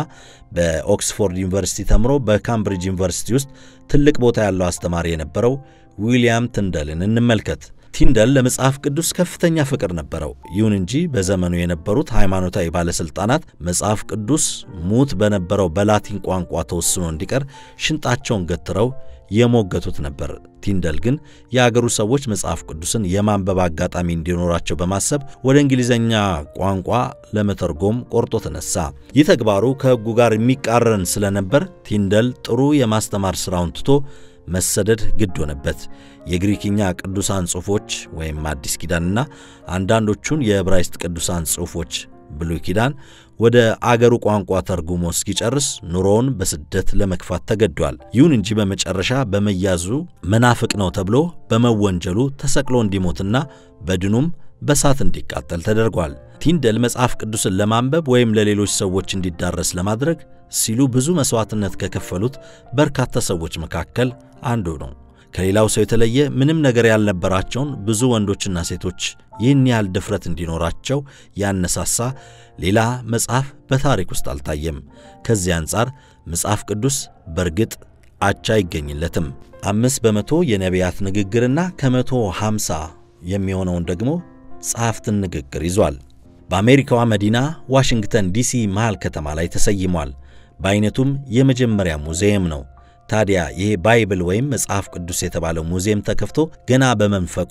በኦክስፎርድ ዩኒቨርሲቲ ተምሮ በካምብሪጅ ዩኒቨርሲቲ ውስጥ ትልቅ ቦታ ያለው አስተማሪ የነበረው ዊልያም ትንደልን እንመልከት። ቲንደል ለመጽሐፍ ቅዱስ ከፍተኛ ፍቅር ነበረው። ይሁን እንጂ በዘመኑ የነበሩት ሃይማኖታዊ ባለሥልጣናት መጽሐፍ ቅዱስ ሙት በነበረው በላቲን ቋንቋ ተወስኖ እንዲቀር ሽንጣቸውን ገትረው የሞገቱት ነበር። ቲንደል ግን የአገሩ ሰዎች መጽሐፍ ቅዱስን የማንበብ አጋጣሚ እንዲኖራቸው በማሰብ ወደ እንግሊዝኛ ቋንቋ ለመተርጎም ቆርጦ ተነሳ። ይህ ተግባሩ ከሕጉ ጋር የሚቃረን ስለነበር ቲንደል ጥሩ የማስተማር ሥራውን ትቶ መሰደድ ግድ ሆነበት። የግሪክኛ ቅዱሳን ጽሑፎች ወይም አዲስ ኪዳንና አንዳንዶቹን የዕብራይስጥ ቅዱሳን ጽሑፎች ብሉይ ኪዳን ወደ አገሩ ቋንቋ ተርጉሞ እስኪጨርስ ኑሮውን በስደት ለመግፋት ተገዷል። ይሁን እንጂ በመጨረሻ በመያዙ መናፍቅ ነው ተብሎ በመወንጀሉ ተሰቅሎ እንዲሞትና በድኑም በሳት እንዲቃጠል ተደርጓል። ቲንደል መጽሐፍ ቅዱስን ለማንበብ ወይም ለሌሎች ሰዎች እንዲዳረስ ለማድረግ ሲሉ ብዙ መሥዋዕትነት ከከፈሉት በርካታ ሰዎች መካከል አንዱ ነው። ከሌላው ሰው የተለየ ምንም ነገር ያልነበራቸውን ብዙ ወንዶችና ሴቶች ይህን ያህል ድፍረት እንዲኖራቸው ያነሳሳ ሌላ መጽሐፍ በታሪክ ውስጥ አልታየም። ከዚህ አንጻር መጽሐፍ ቅዱስ በእርግጥ አቻ አይገኝለትም። አምስት በመቶ የነቢያት ንግግርና ከመቶ ሃምሳ የሚሆነውን ደግሞ ጸሐፍትን ንግግር ይዟል። በአሜሪካዋ መዲና ዋሽንግተን ዲሲ መሃል ከተማ ላይ ተሰይሟል። በዐይነቱም የመጀመሪያ ሙዚየም ነው። ታዲያ ይሄ ባይብል ወይም መጽሐፍ ቅዱስ የተባለው ሙዚየም ተከፍቶ ገና በመንፈቁ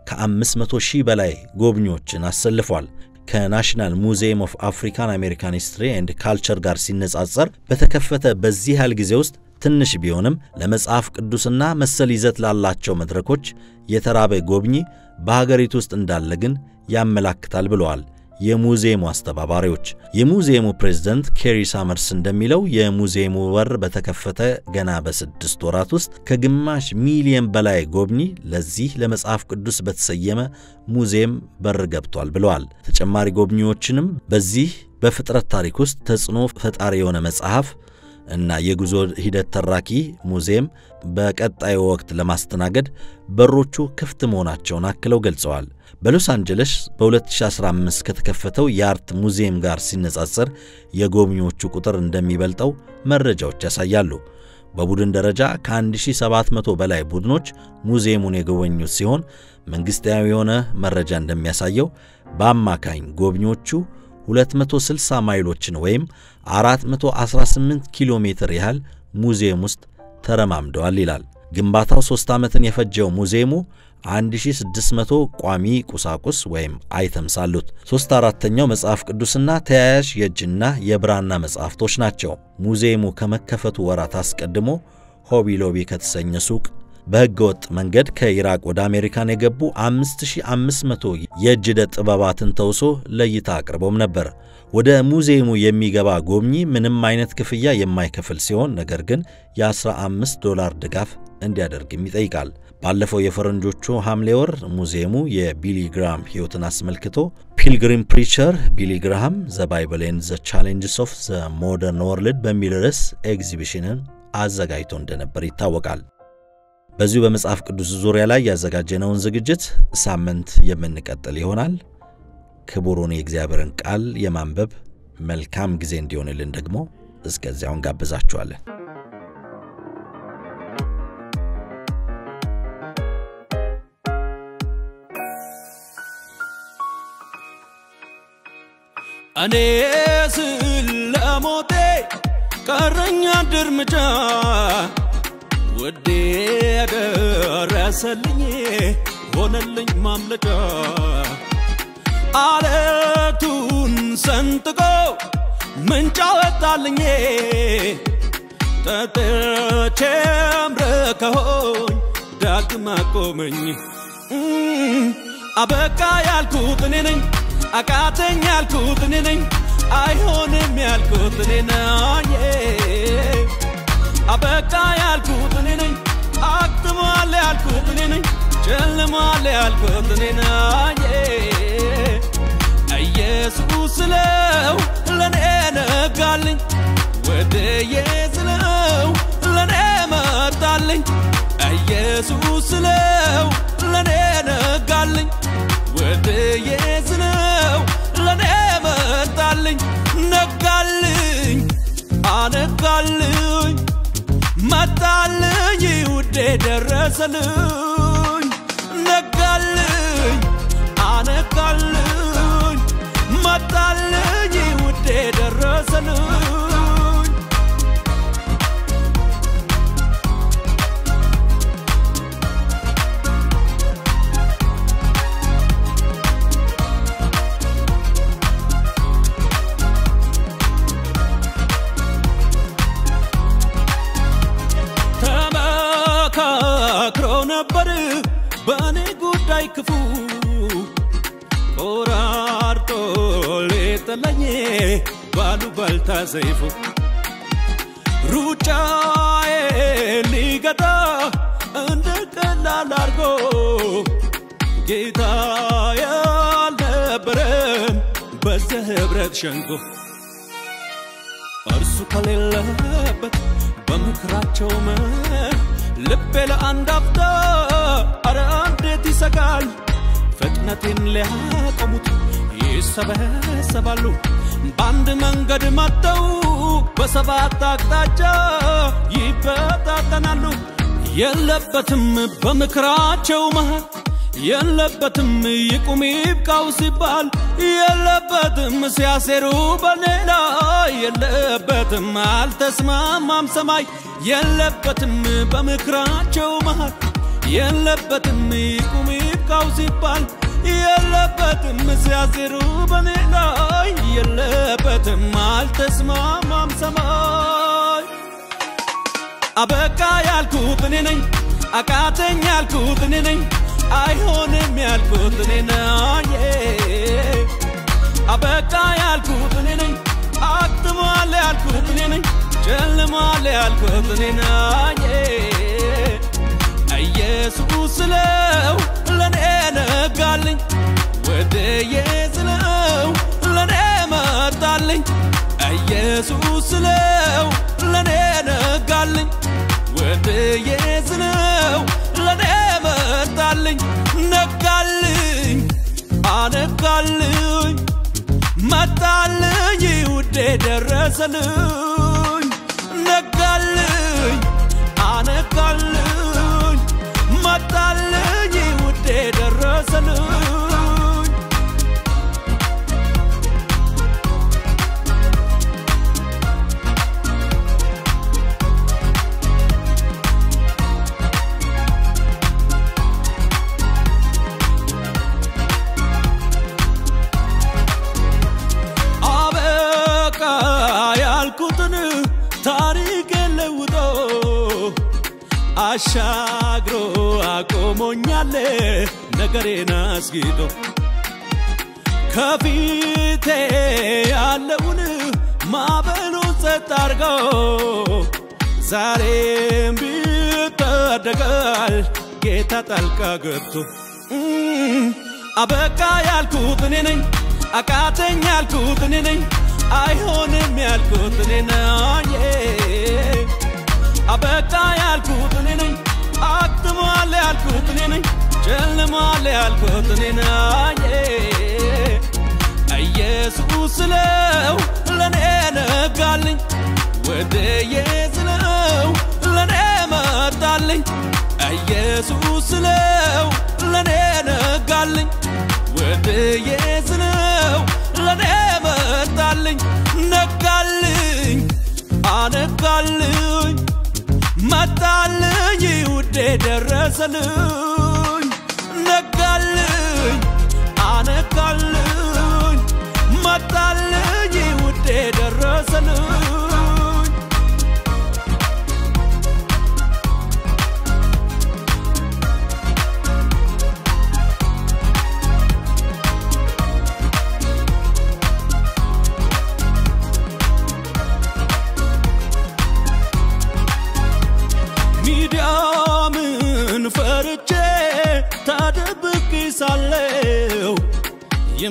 ከ500 ሺህ በላይ ጎብኚዎችን አሰልፏል። ከናሽናል ሙዚየም ኦፍ አፍሪካን አሜሪካን ሂስትሪ ኤንድ ካልቸር ጋር ሲነጻጸር በተከፈተ በዚህ ያህል ጊዜ ውስጥ ትንሽ ቢሆንም ለመጽሐፍ ቅዱስና መሰል ይዘት ላላቸው መድረኮች የተራበ ጎብኚ በሀገሪቱ ውስጥ እንዳለ ግን ያመላክታል ብለዋል የሙዚየሙ አስተባባሪዎች። የሙዚየሙ ፕሬዝደንት ኬሪ ሳመርስ እንደሚለው የሙዚየሙ በር በተከፈተ ገና በስድስት ወራት ውስጥ ከግማሽ ሚሊየን በላይ ጎብኚ ለዚህ ለመጽሐፍ ቅዱስ በተሰየመ ሙዚየም በር ገብቷል ብለዋል። ተጨማሪ ጎብኚዎችንም በዚህ በፍጥረት ታሪክ ውስጥ ተጽዕኖ ፈጣሪ የሆነ መጽሐፍ እና የጉዞ ሂደት ተራኪ ሙዚየም በቀጣዩ ወቅት ለማስተናገድ በሮቹ ክፍት መሆናቸውን አክለው ገልጸዋል። በሎስ አንጀለስ በ2015 ከተከፈተው የአርት ሙዚየም ጋር ሲነጻጸር የጎብኚዎቹ ቁጥር እንደሚበልጠው መረጃዎች ያሳያሉ። በቡድን ደረጃ ከ1700 በላይ ቡድኖች ሙዚየሙን የጎበኙት ሲሆን መንግሥታዊ የሆነ መረጃ እንደሚያሳየው በአማካኝ ጎብኚዎቹ 260 ማይሎችን ወይም 418 ኪሎ ሜትር ያህል ሙዚየም ውስጥ ተረማምደዋል ይላል። ግንባታው ሦስት ዓመትን የፈጀው ሙዚየሙ 1600 ቋሚ ቁሳቁስ ወይም አይተምስ አሉት። ሦስት አራተኛው መጽሐፍ ቅዱስና ተያያዥ የእጅና የብራና መጽሐፍቶች ናቸው። ሙዚየሙ ከመከፈቱ ወራት አስቀድሞ ሆቢ ሎቢ ከተሰኘ ሱቅ በሕገ ወጥ መንገድ ከኢራቅ ወደ አሜሪካን የገቡ 5500 የእጅ ዕደ ጥበባትን ተውሶ ለእይታ አቅርቦም ነበር። ወደ ሙዚየሙ የሚገባ ጎብኚ ምንም አይነት ክፍያ የማይከፍል ሲሆን ነገር ግን የ15 ዶላር ድጋፍ እንዲያደርግም ይጠይቃል። ባለፈው የፈረንጆቹ ሐምሌ ወር ሙዚየሙ የቢሊ ግራሃም ሕይወትን አስመልክቶ ፒልግሪም ፕሪቸር ቢሊ ግራሃም ዘ ባይብል ኤንድ ዘ ቻሌንጅስ ኦፍ ዘ ሞደርን ወርልድ በሚል ርዕስ ኤግዚቢሽንን አዘጋጅቶ እንደነበር ይታወቃል። በዚሁ በመጽሐፍ ቅዱስ ዙሪያ ላይ ያዘጋጀነውን ዝግጅት ሳምንት የምንቀጥል ይሆናል። ክቡሩን የእግዚአብሔርን ቃል የማንበብ መልካም ጊዜ እንዲሆንልን ደግሞ እስከዚያውን ጋብዛችኋለን። እኔ ስለ ሞቴ ቀረኛ አንድ እርምጃ ውዴ ደረሰልኝ ሆነልኝ ማምለጫ አለቱን ሰን ሰንጥቆ ምንጭ አወጣልኝ ጠጥቼም ረከሆኝ ዳግም አቆመኝ እም፣ አበቃ ያልኩት እኔ ነኝ አቃተኝ ያልኩት እኔ ነኝ አይሆንም ያልኩት እኔ ነኝ አበቃ ያልኩት እኔ ነኝ አክትሟል ያልኩት እኔ ነኝ ጨልሟል ያልኩት እኔ ነኝ ኢየሱስ ስለው ለኔ ነጋልኝ ወደዬ ስለው ለኔ መጣልኝ ኢየሱስ ስለው ለኔ ነጋልኝ ወደዬ ስለው ለኔ መጣልኝ ነጋልኝ አነጋልኝ መጣልኝ ውዴ ደረሰልኝ ነጋልኝ አነጋልኝ መጣልኝ ውዴ ደረሰልኝ ተመካክሮ ነበር በእኔ ጉዳይ ክፉ ቆራርጦ ሊጥለኝ ባሉባልታ ሰይፉ ሩጫዬ ሊገታ እንደ ቀላል አርጎ ጌታ ያልነበረም በዚያ ህብረት ሸንጎ እርሱ ከሌለበት በምክራቸው መህ ልቤ ለአንድ አፍታ አረ እንዴት ይሰጋል ፍጥነቴን ሊያቆሙት ይሰበሰባሉ በአንድ መንገድ መጥተው በሰባት አቅጣጫ ይበታተናሉ የለበትም በምክራቸው መሃል የለበትም ይቁም ይብቃው ሲባል የለበትም ሲያሴሩ በሌላ የለበትም አልተስማማም ሰማይ የለበትም በምክራቸው መሃል የለበትም ይቁም ይብቃው ሲባል የለበትም ሲያሴሩ በሌላ የለበትም አልተስማማም ሰማይ አበቃ ያልኩት እኔ ነኝ አቃተኝ ያልኩት እኔ ነኝ አይሆንም ያልኩት እኔ ነኝ አበቃ ያልኩት እኔ ነኝ አክትሟል ያልኩት እኔ ነኝ ጨልሟል ያልኩት እኔ ነኝ ኢየሱስ ስለው ለኔ ነጋልኝ ወደዬ ስለው ለኔ መጣልኝ ኢየሱስ ስለው ለኔ ነጋልኝ ወደዬ ስለው ለኔ መጣልኝ ነጋልኝ አነጋልኝ መጣልኝ ውዴ ደረሰልኝ ነጋልኝ አነጋልኝ መጣልኝ ውዴ ደረሰልኝ አበቃ ያልኩትን ታሪክ ለውጦ አሻግሮ አቆሞኛል ነገሬን አስጊጦ ከፊቴ ያለውን ማዕበሉን ጸጥ አርጎ ዛሬም ቢታደጋል ጌታ ጣልቃ ገብቶ እም፣ አበቃ ያልኩት እኔ ነኝ አቃተኝ ያልኩት እኔ ነኝ አይሆንም ያልኩት እኔ ነኝ አበቃ ያልኩት እኔ ነኝ አክትሟል ያልኩት እኔ ነኝ ጨልሟል ያልኩት እኔ ነኝ ኢየሱስ ስለው ለኔ ነጋልኝ ወደዬ ስለው ለኔ መጣልኝ ኢየሱስ ስለው ለኔ ነጋልኝ ወደዬ ስለው ለኔ መጣልኝ ነጋልኝ አነጋልኝ መጣልኝ ውዴ ደረሰልኝ ነጋልኝ አነጋልኝ መጣልኝ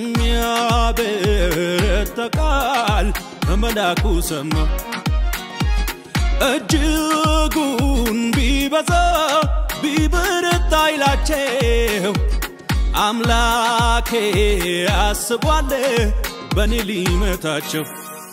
የሚያበረታ ቃል ከመላኩ ሰማሁ። እጅጉን ቢበዛ ቢበረታ ኃይላቸው አምላኬ አስቧል በእኔ ሊመታቸው።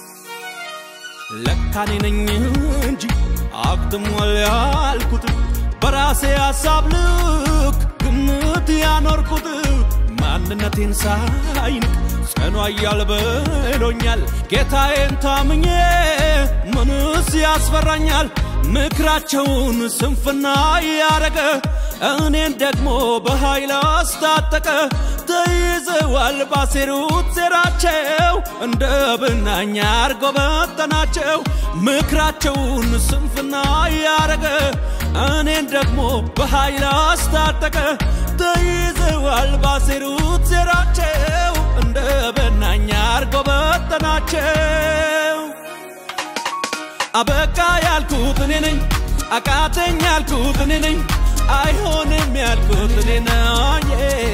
ለካኔ ነኝ እንጂ አክትሟል ያልኩት በራሴ ሐሳብ ልክ ግምት ያኖርኩት ማንነቴን ሳይንቅ ጸኑ አያል ብሎኛል። ጌታዬን ታምኜ ምንስ ያስፈራኛል? ምክራቸውን ስንፍና ያረገ እኔን ደግሞ በኃይል አስታጠቀ። ተይዘዋል ባሴሩት ሴራቸው እንደ ብናኝ አርጎ በተናቸው። ምክራቸውን ስንፍና ያረገ እኔን ደግሞ በኃይል አስታጠቀ። ተይዘዋል ባሴሩት ሴራቸው እንደ በናኝ አርጎ በተናቸው። አበቃ ያልኩት እኔ ነኝ፣ አቃተኝ ያልኩት እኔ ነኝ፣ አይሆንም ያልኩት እኔ ነኝ።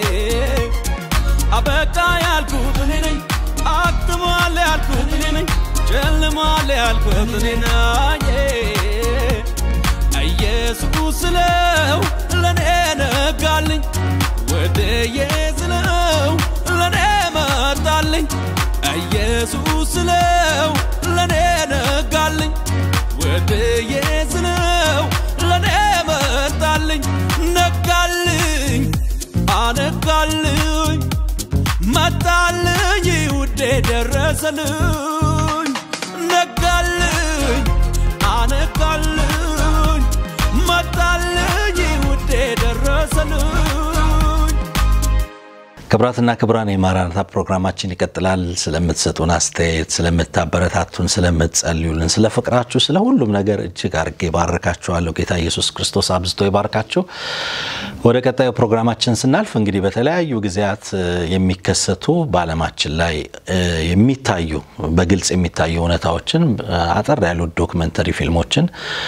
አበቃ ያልኩት እኔ ነኝ፣ አክትሟል ያልኩት እኔ ነኝ፣ ጨልሟል ያልኩት እኔ ነኝ። ኢየሱስ ስለው ለኔ ነጋልኝ፣ ወደዬ ስለው ለኔ መጣልኝ። ኢየሱስ ስለው ለኔ ነጋልኝ፣ ወደዬ ስለው ለኔ መጣልኝ። ነጋልኝ አነጋልኝ መጣልኝ ውዴ ደረሰልኝ ነጋልኝ አነጋልኝ መጣልኝ ውዴ ደረሰልኝ ክብራትና ክብራን የማራናታ ፕሮግራማችን ይቀጥላል። ስለምትሰጡን አስተያየት፣ ስለምታበረታቱን፣ ስለምትጸልዩልን፣ ስለ ፍቅራችሁ፣ ስለ ሁሉም ነገር እጅግ አርጌ ባርካችኋለሁ። ጌታ ኢየሱስ ክርስቶስ አብዝቶ ይባርካችሁ። ወደ ቀጣዩ ፕሮግራማችን ስናልፍ እንግዲህ በተለያዩ ጊዜያት እ፣ የሚከሰቱ በዓለማችን ላይ እ፣ የሚታዩ በግልጽ የሚታዩ እውነታዎችን እ፣ አጠር ያሉ ዶክመንተሪ ፊልሞችን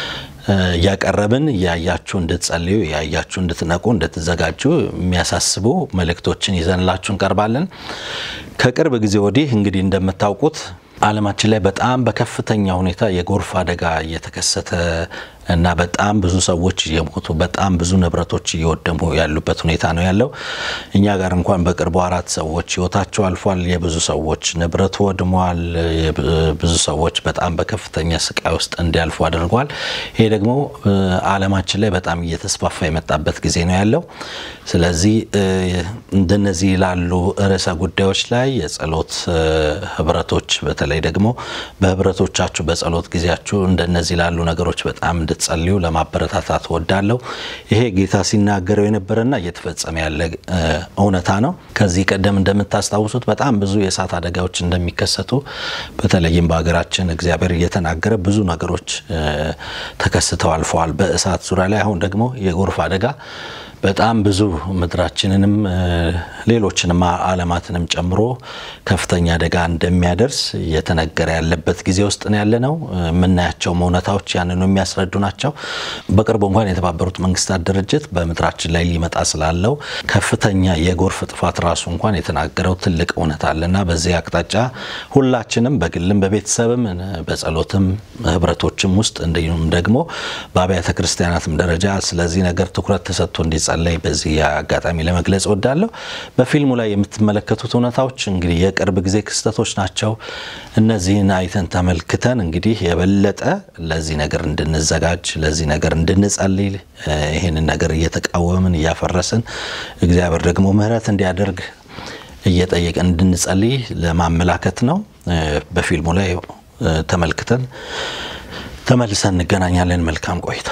እያቀረብን እያያችሁ እንድትጸልዩ እያያችሁ እንድትነቁ እንድትዘጋጁ የሚያሳስቡ መልእክቶችን ይዘንላችሁ እንቀርባለን። ከቅርብ ጊዜ ወዲህ እንግዲህ እንደምታውቁት ዓለማችን ላይ በጣም በከፍተኛ ሁኔታ የጎርፍ አደጋ እየተከሰተ እና በጣም ብዙ ሰዎች እየሞቱ በጣም ብዙ ንብረቶች እየወደሙ ያሉበት ሁኔታ ነው ያለው። እኛ ጋር እንኳን በቅርቡ አራት ሰዎች ሕይወታቸው አልፏል። የብዙ ሰዎች ንብረት ወድሟል። ብዙ ሰዎች በጣም በከፍተኛ ስቃይ ውስጥ እንዲያልፉ አድርጓል። ይሄ ደግሞ እ፣ ዓለማችን ላይ በጣም እየተስፋፋ የመጣበት ጊዜ ነው ያለው። ስለዚህ እ፣ እንደነዚህ ላሉ ርዕሰ ጉዳዮች ላይ የጸሎት እ፣ ህብረቶች በተለይ ደግሞ በህብረቶቻችሁ በጸሎት ጊዜያችሁ እንደነዚህ ላሉ ነገሮች በጣም እንድትጸልዩ ለማበረታታት ወዳለሁ። ይሄ ጌታ ሲናገረው የነበረና እየተፈጸመ ያለ እ፣ እውነታ ነው። ከዚህ ቀደም እንደምታስታውሱት በጣም ብዙ የእሳት አደጋዎች እንደሚከሰቱ በተለይም በሀገራችን እግዚአብሔር እየተናገረ ብዙ ነገሮች እ፣ ተከስተው አልፈዋል በእሳት ዙሪያ ላይ። አሁን ደግሞ የጎርፍ አደጋ በጣም ብዙ ምድራችንንም እ፣ ሌሎችንም ዓለማትንም ጨምሮ ከፍተኛ አደጋ እንደሚያደርስ እየተነገረ ያለበት ጊዜ ውስጥ ነው ያለ ነው። የምናያቸውም እውነታዎች ያንኑ የሚያስረዱ ናቸው። በቅርቡ እንኳን የተባበሩት መንግስታት ድርጅት በምድራችን ላይ ሊመጣ ስላለው ከፍተኛ የጎርፍ ጥፋት ራሱ እንኳን የተናገረው ትልቅ እውነት አለና በዚህ አቅጣጫ ሁላችንም በግልም በቤተሰብም በጸሎትም ህብረቶችም ውስጥ እንዲሁም ደግሞ በአብያተ ክርስቲያናትም ደረጃ ስለዚህ ነገር ትኩረት ተሰጥቶ እንዲጸለይ በዚህ አጋጣሚ ለመግለጽ እወዳለሁ። በፊልሙ ላይ የምትመለከቱት እውነታዎች እንግዲህ የቅርብ ጊዜ ክስተቶች ናቸው። እነዚህን አይተን ተመልክተን እንግዲህ የበለጠ ለዚህ ነገር እንድንዘጋጅ ለዚህ ነገር እንድንጸልይ እ፣ ይህንን ነገር እየተቃወምን እያፈረስን እግዚአብሔር ደግሞ ምሕረት እንዲያደርግ እየጠየቀን እንድንጸልይ ለማመላከት ነው። እ፣ በፊልሙ ላይ እ፣ ተመልክተን ተመልሰን እንገናኛለን። መልካም ቆይታ።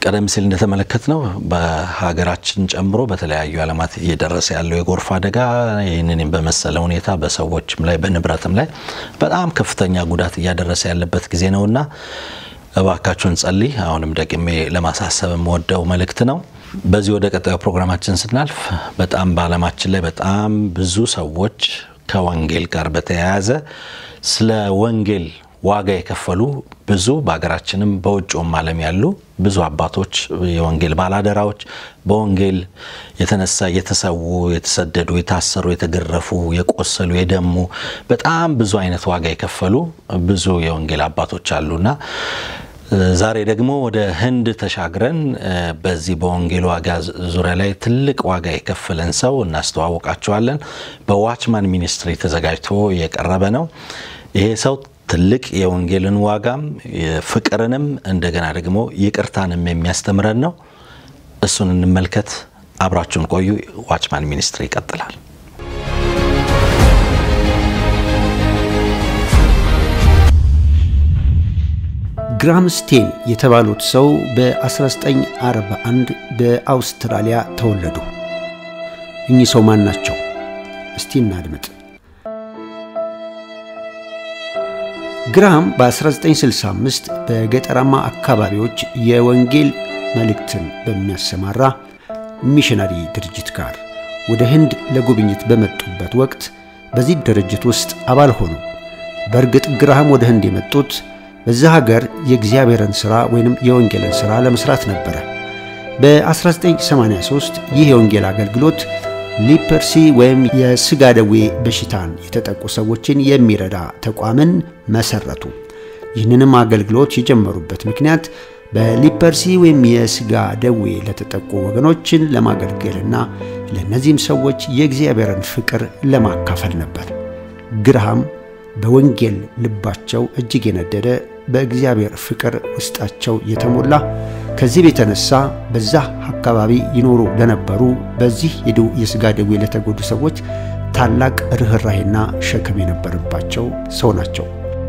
ቀደም ሲል እንደተመለከት ነው በሀገራችን ጨምሮ በተለያዩ ዓለማት እየደረሰ ያለው የጎርፍ አደጋ ይህንን በመሰለ ሁኔታ በሰዎችም ላይ በንብረትም ላይ በጣም ከፍተኛ ጉዳት እያደረሰ ያለበት ጊዜ ነውና እባካችሁን ጸልይ። አሁንም ደግሜ ለማሳሰብ የምወደው መልእክት ነው። በዚህ ወደ ቀጣዩ ፕሮግራማችን ስናልፍ በጣም በዓለማችን ላይ በጣም ብዙ ሰዎች ከወንጌል ጋር በተያያዘ ስለ ወንጌል ዋጋ የከፈሉ ብዙ በሀገራችንም በውጭውም ዓለም ያሉ ብዙ አባቶች የወንጌል ባላደራዎች በወንጌል የተነሳ የተሰዉ፣ የተሰደዱ፣ የታሰሩ፣ የተገረፉ፣ የቆሰሉ፣ የደሙ በጣም ብዙ አይነት ዋጋ የከፈሉ ብዙ የወንጌል አባቶች አሉና ዛሬ ደግሞ ወደ ህንድ ተሻግረን በዚህ በወንጌል ዋጋ ዙሪያ ላይ ትልቅ ዋጋ የከፈለን ሰው እናስተዋወቃቸዋለን። በዋችማን ሚኒስትሪ ተዘጋጅቶ የቀረበ ነው። ይሄ ሰው ትልቅ የወንጌልን ዋጋም ፍቅርንም እንደገና ደግሞ ይቅርታንም የሚያስተምረን ነው። እሱን እንመልከት። አብራችሁን ቆዩ። ዋችማን ሚኒስትሪ ይቀጥላል። ግራም ስቴን የተባሉት ሰው በ1941 በአውስትራሊያ ተወለዱ። እኚህ ሰው ማን ናቸው? እስቲ እናድምጥ። ግራም በ1965 በገጠራማ አካባቢዎች የወንጌል መልእክትን በሚያሰማራ ሚሽነሪ ድርጅት ጋር ወደ ህንድ ለጉብኝት በመጡበት ወቅት በዚህ ድርጅት ውስጥ አባል ሆኑ። በእርግጥ ግራሃም ወደ ህንድ የመጡት በዛ ሀገር የእግዚአብሔርን ሥራ ወይንም የወንጌልን ሥራ ለመስራት ነበረ። በ1983 ይህ የወንጌል አገልግሎት ሊፐርሲ ወይም የሥጋ ደዌ በሽታን የተጠቁ ሰዎችን የሚረዳ ተቋምን መሰረቱ። ይህንንም አገልግሎት የጀመሩበት ምክንያት በሊፐርሲ ወይም የሥጋ ደዌ ለተጠቁ ወገኖችን ለማገልገልና ለእነዚህም ሰዎች የእግዚአብሔርን ፍቅር ለማካፈል ነበር። ግራሃም በወንጌል ልባቸው እጅግ የነደደ በእግዚአብሔር ፍቅር ውስጣቸው የተሞላ ከዚህ የተነሳ በዛ አካባቢ ይኖሩ ለነበሩ በዚህ የሥጋ ደዌ ለተጎዱ ሰዎች ታላቅ ርኅራሄና ሸክም የነበረባቸው ሰው ናቸው።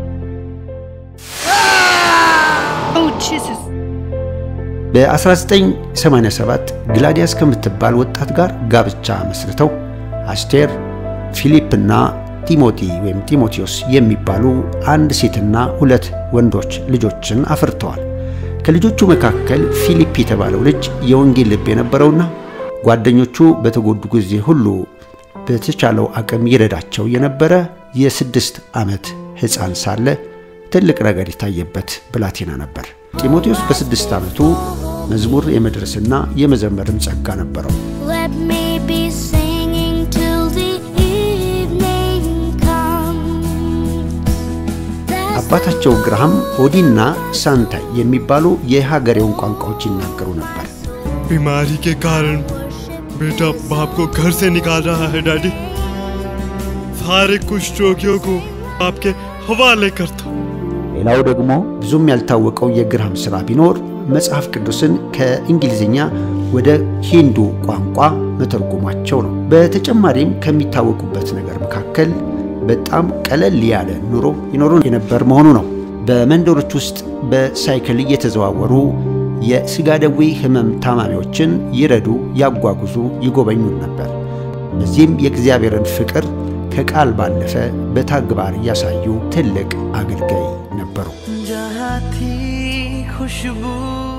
በ1987 ግላዲያስ ከምትባል ወጣት ጋር ጋብቻ መስርተው አስቴር፣ ፊሊፕና ቲሞቲ ወይም ጢሞቴዎስ የሚባሉ አንድ ሴትና ሁለት ወንዶች ልጆችን አፍርተዋል። ከልጆቹ መካከል ፊሊፕ የተባለው ልጅ የወንጌል ልብ የነበረውና ጓደኞቹ በተጎዱ ጊዜ ሁሉ በተቻለው አቅም ይረዳቸው የነበረ የስድስት ዓመት ሕፃን ሳለ ትልቅ ነገር የታየበት ብላቴና ነበር። ጢሞቴዎስ በስድስት ዓመቱ መዝሙር የመድረስና የመዘመርም ጸጋ ነበረው። Let me be singing till the evening comes. That's አባታቸው ግራሃም ኦዲና ሳንታይ የሚባሉ የሀገሬውን ቋንቋዎች ይናገሩ ነበር። बीमारी के कारण बेटा बाप को घर से निकाल रहा है डैडी सारे कुष्ठ रोगियों को आपके हवाले करता ሌላው ደግሞ ብዙም ያልታወቀው የግራሃም ሥራ ቢኖር መጽሐፍ ቅዱስን ከእንግሊዝኛ ወደ ሂንዱ ቋንቋ መተርጎማቸው ነው። በተጨማሪም ከሚታወቁበት ነገር መካከል በጣም ቀለል ያለ ኑሮ ይኖሩ የነበር መሆኑ ነው። በመንደሮች ውስጥ በሳይክል እየተዘዋወሩ የሥጋ ደዌ ሕመም ታማሚዎችን ይረዱ፣ ያጓጉዙ፣ ይጎበኙ ነበር። በዚህም የእግዚአብሔርን ፍቅር ከቃል ባለፈ በተግባር ያሳዩ ትልቅ አገልጋይ ነበሩ። जहाँ थी खुशबू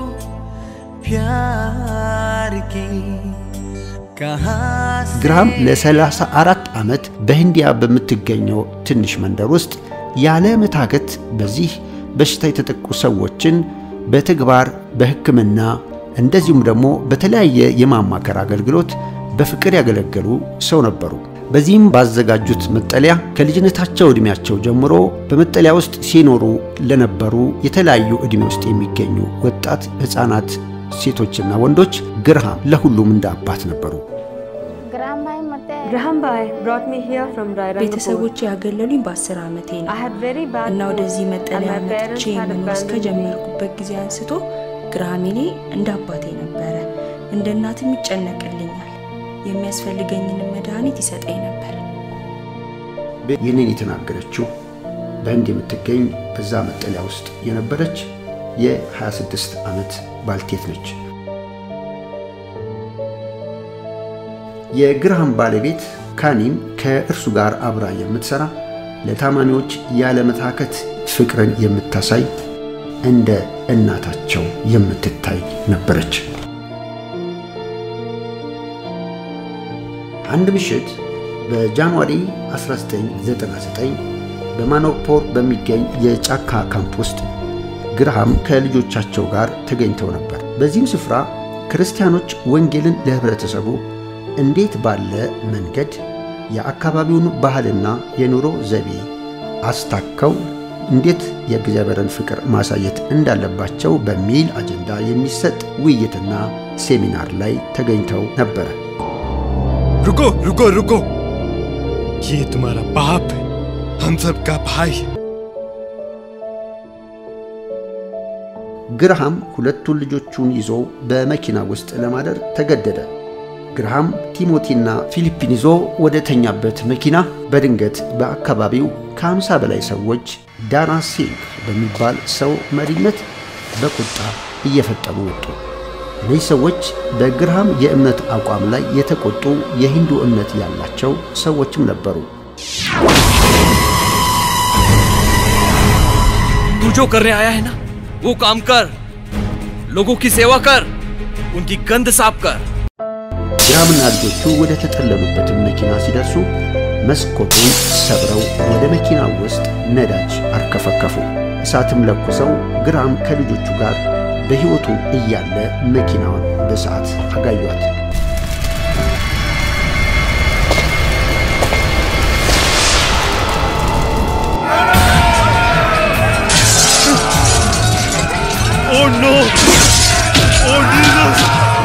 प्यार की कहाँ से ግራሃም ለ34 ዓመት በህንዲያ በምትገኘው ትንሽ መንደር ውስጥ ያለ መታከት በዚህ በሽታ የተጠቁ ሰዎችን በተግባር በሕክምና እንደዚሁም ደግሞ በተለያየ የማማከር አገልግሎት በፍቅር ያገለገሉ ሰው ነበሩ። በዚህም ባዘጋጁት መጠለያ ከልጅነታቸው ዕድሜያቸው ጀምሮ በመጠለያ ውስጥ ሲኖሩ ለነበሩ የተለያዩ ዕድሜ ውስጥ የሚገኙ ወጣት ሕፃናት፣ ሴቶችና ወንዶች ግራሃም ለሁሉም እንደ አባት ነበሩ። Graham Bhai brought me here from Rairangapur. ቤተሰቦች ያገለሉኝ በአስር ዓመቴ I ነው had very bad እና mood ወደዚህ and መጠለያ my parents መጥቼ had መኖር abandoned me. እስከጀመርኩበት ጊዜ አንስቶ ግራሃሜኔ እንደ አባቴ ነበረ። እንደ እናትም ይጨነቅልኛል። የሚያስፈልገኝንም መድኃኒት ይሰጠኝ ነበር። ይህንን የተናገረችው በህንድ የምትገኝ በዛ መጠለያ ውስጥ የነበረች የ26 ዓመት ባልቴት ነች። የግርሃም ባለቤት ካኒም ከእርሱ ጋር አብራ የምትሰራ ለታማሚዎች ያለመታከት ፍቅርን የምታሳይ እንደ እናታቸው የምትታይ ነበረች። አንድ ምሽት በጃንዋሪ 1999 በማኖፖር በሚገኝ የጫካ ካምፕ ውስጥ ግርሃም ከልጆቻቸው ጋር ተገኝተው ነበር። በዚህም ስፍራ ክርስቲያኖች ወንጌልን ለህብረተሰቡ እንዴት ባለ መንገድ የአካባቢውን ባህልና የኑሮ ዘይቤ አስታከው እንዴት የእግዚአብሔርን ፍቅር ማሳየት እንዳለባቸው በሚል አጀንዳ የሚሰጥ ውይይትና ሴሚናር ላይ ተገኝተው ነበረ። रुको रुको रुको ये तुम्हारा बाप है हम सबका भाई है ግርሃም ሁለቱን ልጆቹን ይዞ በመኪና ውስጥ ለማደር ተገደደ። ግርሃም ቲሞቲና ፊሊፒን ይዞ ወደ ተኛበት መኪና በድንገት በአካባቢው ከአምሳ በላይ ሰዎች ዳና ሲንግ በሚባል ሰው መሪነት በቁጣ እየፈጠኑ ወጡ። እነዚህ ሰዎች በግርሃም የእምነት አቋም ላይ የተቆጡ የሂንዱ እምነት ያላቸው ሰዎችም ነበሩ። तू जो करने आया है ना वो काम कर लोगों की सेवा कर उनकी गंद साफ कर ግርሃምና ልጆቹ ወደ ተጠለሉበትን መኪና ሲደርሱ መስኮቱን ሰብረው ወደ መኪና ውስጥ ነዳጅ አርከፈከፉ። እሳትም ለኩሰው ግርሃም ከልጆቹ ጋር በሕይወቱ እያለ መኪናዋን በሰዓት አጋዩት። Oh no! Oh Jesus!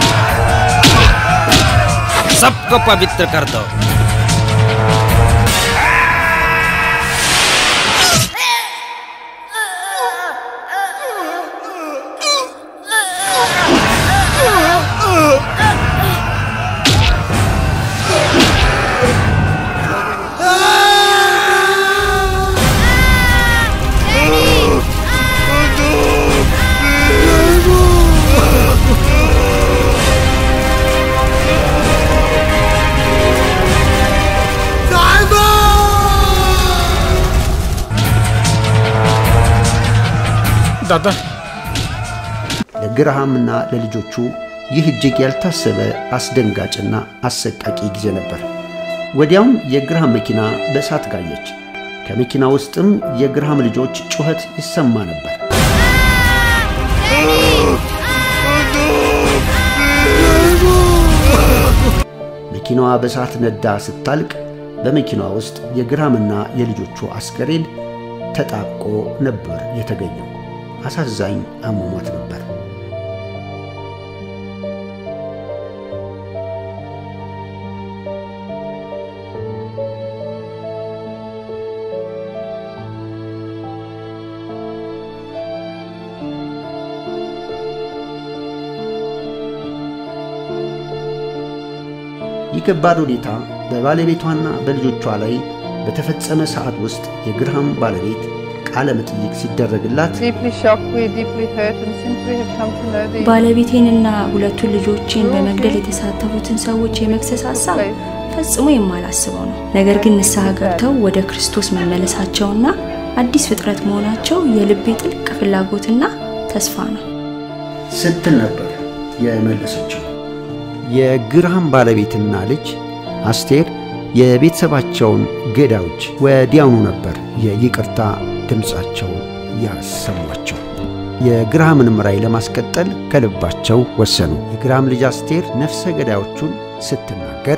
सबको पवित्र कर दो दादा ለግርሃምና ለልጆቹ ይህ እጅግ ያልታሰበ አስደንጋጭና አሰቃቂ ጊዜ ነበር። ወዲያውም የግርሃም መኪና በእሳት ጋየች። ከመኪና ውስጥም የግርሃም ልጆች ጩኸት ይሰማ ነበር። መኪናዋ በእሳት ነዳ ስታልቅ በመኪናዋ ውስጥ የግርሃምና የልጆቹ አስከሬን ተጣብቆ ነበር የተገኘው። አሳዛኝ አሟሟት ነበር። ይህ ከባድ ሁኔታ በባለቤቷና በልጆቿ ላይ በተፈጸመ ሰዓት ውስጥ የግርሃም ባለቤት ቃለ መጠይቅ ሲደረግላት ባለቤቴንና ሁለቱን ልጆቼን በመግደል የተሳተፉትን ሰዎች የመክሰስ ሀሳብ ፈጽሞ የማላስበው ነው። ነገር ግን ንስሐ ገብተው ወደ ክርስቶስ መመለሳቸውና አዲስ ፍጥረት መሆናቸው የልቤ ጥልቅ ፍላጎትና ተስፋ ነው ስትል ነበር የመለሰችው። የግርሃም ባለቤትና ልጅ አስቴር የቤተሰባቸውን ገዳዮች ወዲያውኑ ነበር የይቅርታ ድምፃቸውን ያሰሟቸው። የግርሃምንም ራዕይ ለማስቀጠል ከልባቸው ወሰኑ። የግርሃም ልጅ አስቴር ነፍሰ ገዳዮቹን ስትናገር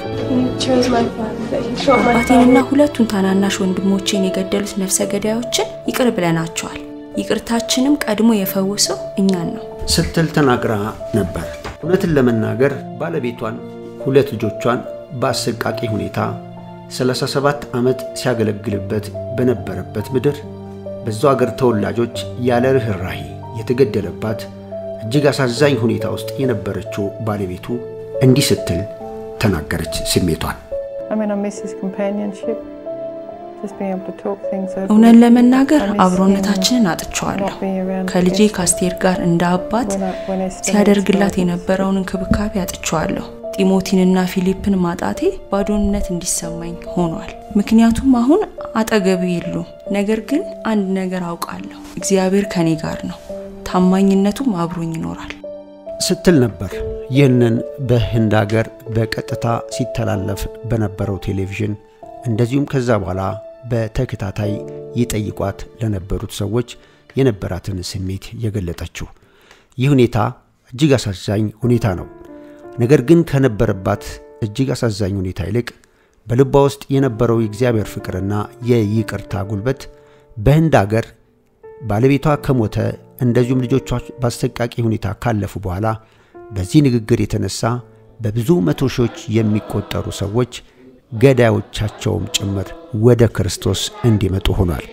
አባቴንና ሁለቱን ታናናሽ ወንድሞቼን የገደሉት ነፍሰ ገዳዮችን ይቅር ብለናቸዋል። ይቅርታችንም ቀድሞ የፈወሰው እኛን ነው ስትል ተናግራ ነበር። እውነትን ለመናገር ባለቤቷን፣ ሁለት ልጆቿን በአሰቃቂ ሁኔታ 37 ዓመት ሲያገለግልበት በነበረበት ምድር በዛው አገር ተወላጆች ያለ ርኅራሄ የተገደለባት እጅግ አሳዛኝ ሁኔታ ውስጥ የነበረችው ባለቤቱ እንዲህ ስትል ተናገረች ስሜቷን። I'm gonna miss his companionship. እውነን ለመናገር አብሮነታችንን አጥቸዋለሁ። ከልጄ ከአስቴር ጋር እንደ አባት ሲያደርግላት የነበረውን እንክብካቤ አጥቸዋለሁ። ጢሞቲንና ፊሊፕን ማጣቴ ባዶነት እንዲሰማኝ ሆኗል። ምክንያቱም አሁን አጠገቤ የሉም። ነገር ግን አንድ ነገር አውቃለሁ፣ እግዚአብሔር ከኔ ጋር ነው፣ ታማኝነቱም አብሮኝ ይኖራል ስትል ነበር። ይህንን በህንድ ሀገር በቀጥታ ሲተላለፍ በነበረው ቴሌቪዥን እንደዚሁም ከዛ በኋላ በተከታታይ ይጠይቋት ለነበሩት ሰዎች የነበራትን ስሜት የገለጠችው። ይህ ሁኔታ እጅግ አሳዛኝ ሁኔታ ነው። ነገር ግን ከነበረባት እጅግ አሳዛኝ ሁኔታ ይልቅ በልቧ ውስጥ የነበረው የእግዚአብሔር ፍቅርና የይቅርታ ጉልበት በህንድ አገር ባለቤቷ ከሞተ እንደዚሁም ልጆቿ በአሰቃቂ ሁኔታ ካለፉ በኋላ በዚህ ንግግር የተነሳ በብዙ መቶ ሺዎች የሚቆጠሩ ሰዎች ገዳዮቻቸውም ጭምር ወደ ክርስቶስ እንዲመጡ ሆኗል።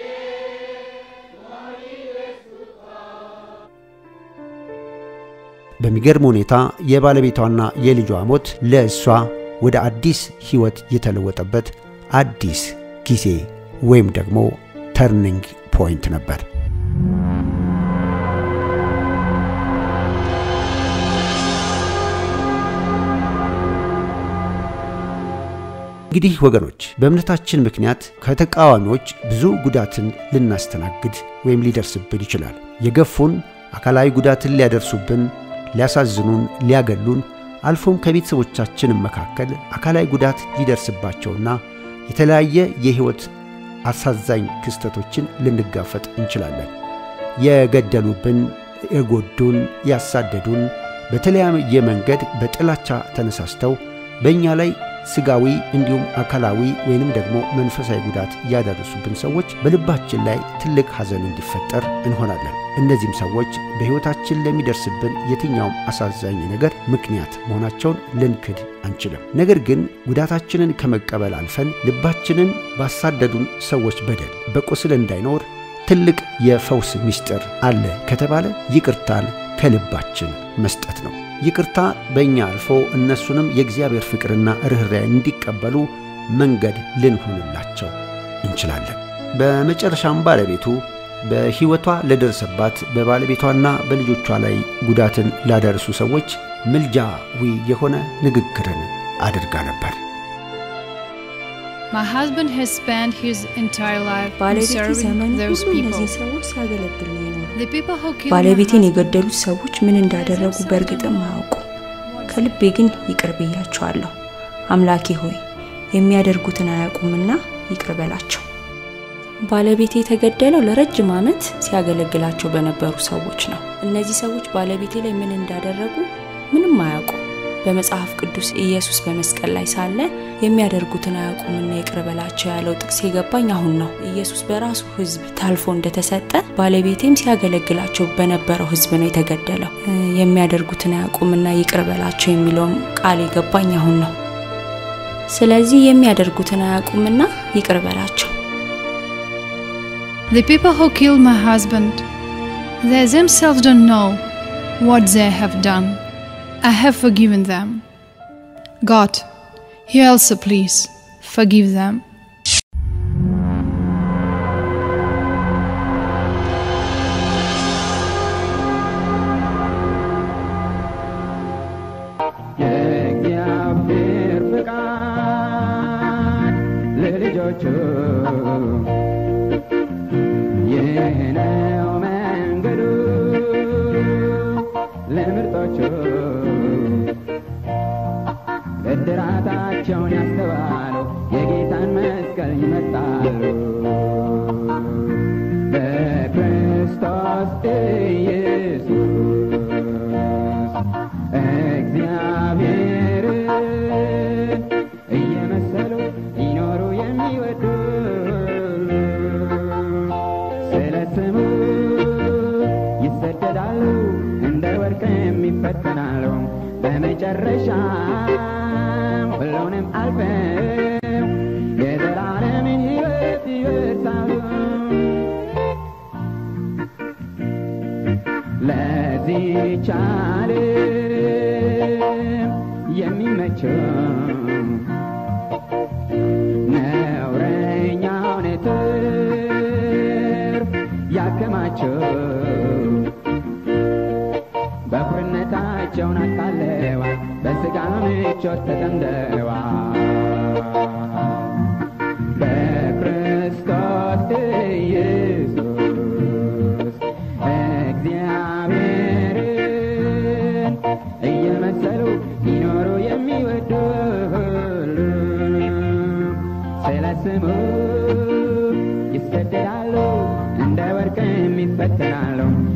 በሚገርም ሁኔታ የባለቤቷና የልጇ ሞት ለእሷ ወደ አዲስ ሕይወት የተለወጠበት አዲስ ጊዜ ወይም ደግሞ ተርኒንግ ፖይንት ነበር። እንግዲህ ወገኖች በእምነታችን ምክንያት ከተቃዋሚዎች ብዙ ጉዳትን ልናስተናግድ ወይም ሊደርስብን ይችላል። የገፉን አካላዊ ጉዳትን ሊያደርሱብን፣ ሊያሳዝኑን፣ ሊያገሉን አልፎም ከቤተሰቦቻችንም መካከል አካላዊ ጉዳት ሊደርስባቸውና የተለያየ የሕይወት አሳዛኝ ክስተቶችን ልንጋፈጥ እንችላለን። የገደሉብን፣ የጎዱን፣ ያሳደዱን በተለያየ መንገድ በጥላቻ ተነሳስተው በእኛ ላይ ስጋዊ እንዲሁም አካላዊ ወይንም ደግሞ መንፈሳዊ ጉዳት ያደረሱብን ሰዎች በልባችን ላይ ትልቅ ሐዘን እንዲፈጠር እንሆናለን። እነዚህም ሰዎች በሕይወታችን ለሚደርስብን የትኛውም አሳዛኝ ነገር ምክንያት መሆናቸውን ልንክድ አንችልም። ነገር ግን ጉዳታችንን ከመቀበል አልፈን ልባችንን ባሳደዱን ሰዎች በደል በቁስል እንዳይኖር ትልቅ የፈውስ ምስጢር አለ ከተባለ ይቅርታን ከልባችን መስጠት ነው። ይቅርታ በእኛ አልፎ እነሱንም የእግዚአብሔር ፍቅርና ርኅራኄ እንዲቀበሉ መንገድ ልንሆንላቸው እንችላለን። በመጨረሻም ባለቤቱ በሕይወቷ ለደረሰባት በባለቤቷና በልጆቿ ላይ ጉዳትን ላደረሱ ሰዎች ምልጃዊ የሆነ ንግግርን አድርጋ ነበር። My husband has spent his entire life in ባለቤቴ serving ዘመኑ those ሁሉ people. እነዚህ ሰዎች ሲያገለግል ነው የኖረው። The people who killed my ባለቤቴን husband የገደሉት ሰዎች ምን እንዳደረጉ በእርግጥም አያውቁ። ከልቤ ግን ይቅር ብያቸዋለሁ። አምላኬ ሆይ የሚያደርጉትን አያውቁምና ይቅር በላቸው። ባለቤቴ የተገደለው ለረጅም ዓመት ሲያገለግላቸው በነበሩ ሰዎች ነው። እነዚህ ሰዎች ባለቤቴ ላይ ምን እንዳደረጉ ምንም አያውቁ። በመጽሐፍ ቅዱስ ኢየሱስ በመስቀል ላይ ሳለ የሚያደርጉትን አያውቁምና ይቅር በላቸው ያለው ጥቅስ የገባኝ አሁን ነው። ኢየሱስ በራሱ ሕዝብ ታልፎ እንደተሰጠ ባለቤቴም ሲያገለግላቸው በነበረው ሕዝብ ነው የተገደለው። እ፣ የሚያደርጉትን አያውቁምና ይቅር በላቸው የሚለውም ቃል የገባኝ አሁን ነው። ስለዚህ የሚያደርጉትን አያውቁምና ይቅር በላቸው። The people who killed my husband, they themselves don't know what they have done. I have forgiven them. God, you also please forgive them. የእግዚአብሔር ፍቃድ ለልጆቹ ይህ ነው መንገዱ ለምርጦቹ ብድራታቸውን ያስተዋሉ የጌታን መስቀል ይመጣሉ በክርስቶስ ኢየሱስ እግዚአብሔርን እየመሰሉ ይኖሩ የሚወዱ ስለ ስሙ ይሰደዳሉ፣ እንደ ወርቅም ይፈተናሉ። በመጨረሻም ሁሉንም አልፈው የዘላለምን ሕይወት ይወርሳሉ። ለዚህች ዓለም የሚመቸው ነውረኛውን ናቸው በኩርነታቸውን አታለዋል በሥጋ ምቾት ተጠምደዋል በክርስቶስ ኢየሱስ እግዚአብሔርን እየመሰሉ ሊኖሩ የሚወዱ ሁሉ ስለ ስሙ ይሰደዳሉ፣ እንደ ወርቅም ይፈተናሉ።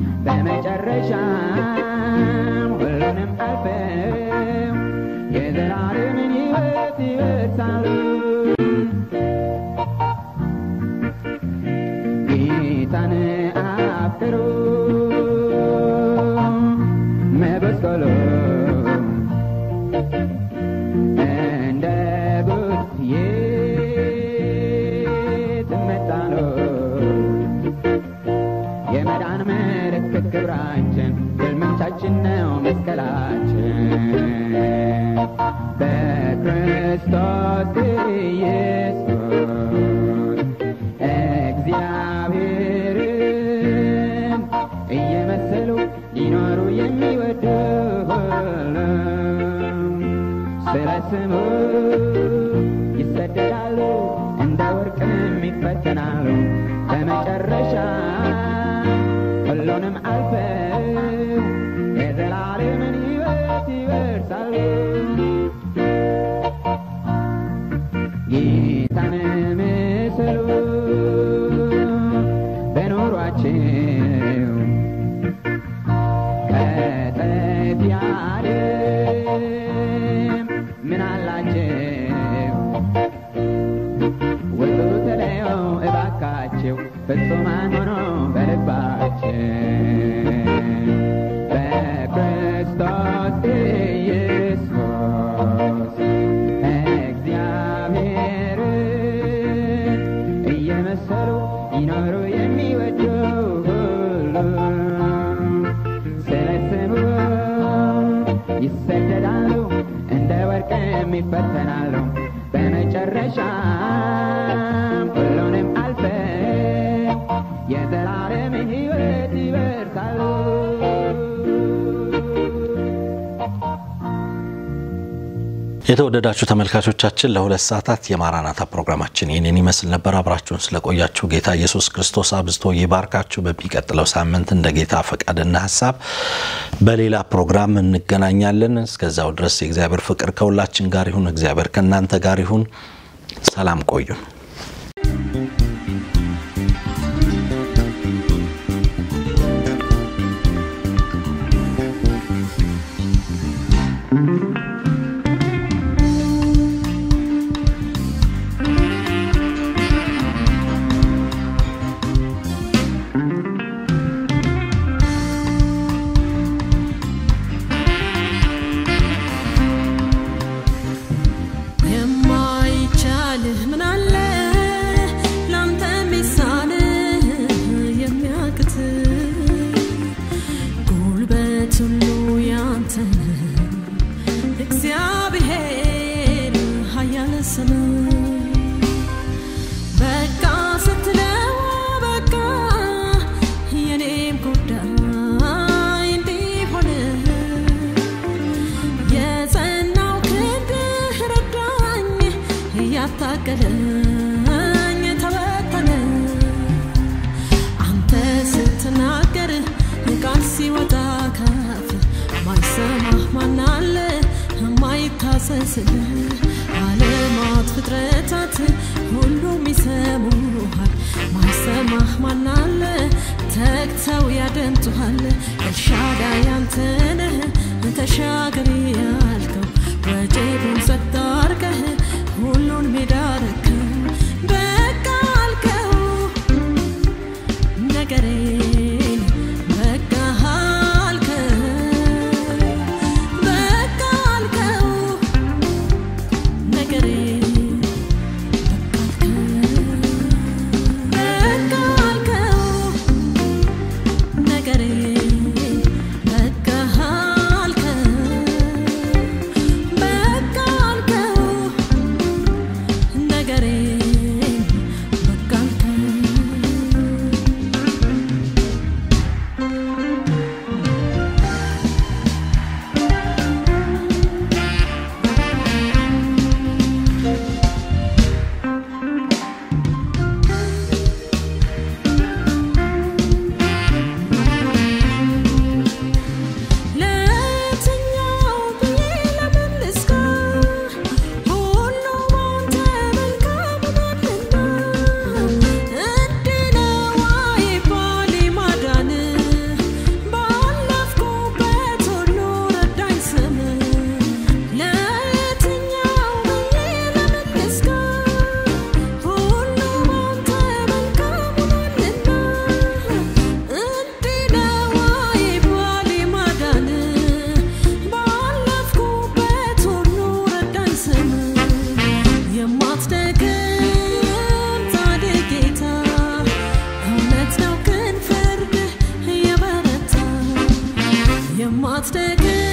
በመጨረሻም ሁሉንም አልፈው የዘላለምን ሕይወት ይወርሳሉ። ጌታን አፍቅሩ መበስቆሎ እንደ ጉት የትመጣ ነው የመዳን ምልክት ክብራችን ግልምጫችን ነው መስቀላችን በክርስቶስ ኢየሱስ እግዚአብሔርን እየመሰሉ ሊኖሩ የሚወዱ ሁሉ ስለ ስሙ ይሰደዳሉ፣ እንደ ወርቅም ይፈተናሉ። በመጨረሻ ሁሉንም አልፈው የዘላለምን ሕይወት ይወርሳሉ። ጌታን ምሰሉ በኖሯቸው ከጠፊ ዓለም ምን አላቸው? ውጡ ተለየው እባካቸው ፍጹማን ሆኖ በልባቸው በክርስቶስ ኢየሱስ እግዚአብሔርን እየመሰሉ ይኖሩ የሚወዱ ሁሉ ስለ ስሙ ይሰደዳሉ፣ እንደ ወርቅም ይፈተናሉ። በመጨረሻም ሁሉንም አልፈው የዘላለምን ሕይወት ይወርሳሉ። የተወደዳችሁ ተመልካቾቻችን ለሁለት ሰዓታት የማራናታ ፕሮግራማችን ይህንን ይመስል ነበር። አብራችሁን ስለቆያችሁ ጌታ ኢየሱስ ክርስቶስ አብዝቶ ይባርካችሁ። በሚቀጥለው ሳምንት እንደ ጌታ ፈቃድና ሀሳብ በሌላ ፕሮግራም እንገናኛለን። እስከዛው ድረስ የእግዚአብሔር ፍቅር ከሁላችን ጋር ይሁን። እግዚአብሔር ከእናንተ ጋር ይሁን። ሰላም ቆዩን። የማይቻልህ ምን አለ ላንተ የሚሳንህ የሚያቅት ጉልበት ሁሉ ያንተ ነው። እግዚአብሔር ኃያል ስም በቃ ስትለው በቃ የኔም ጉዳይ እንዲህ ሆነ የጸናው ክንድህ ረዳኝ እያታገለኝ ተበተነ አንተ ስትናገር ቃል ሲወጣ ካፍ ማይሰማህ ማናለ ማይታሰስልህ ዓለማት ፍጥረታት ሁሉም ይሰሙሃል ማይሰማህ ማናለ ተግተው ያደምጡሃል ኤልሻዳይ አንተ ነህ ተሻገር ያልከው ወጀቡን ጸጥ አድርገህ ሁሉን ሜዳ ረከው በቃ አልከው ነገሬን በቃ አልከው በቃ አልከው ነገሬን በቃ አልከው ነገሬን የማትደግም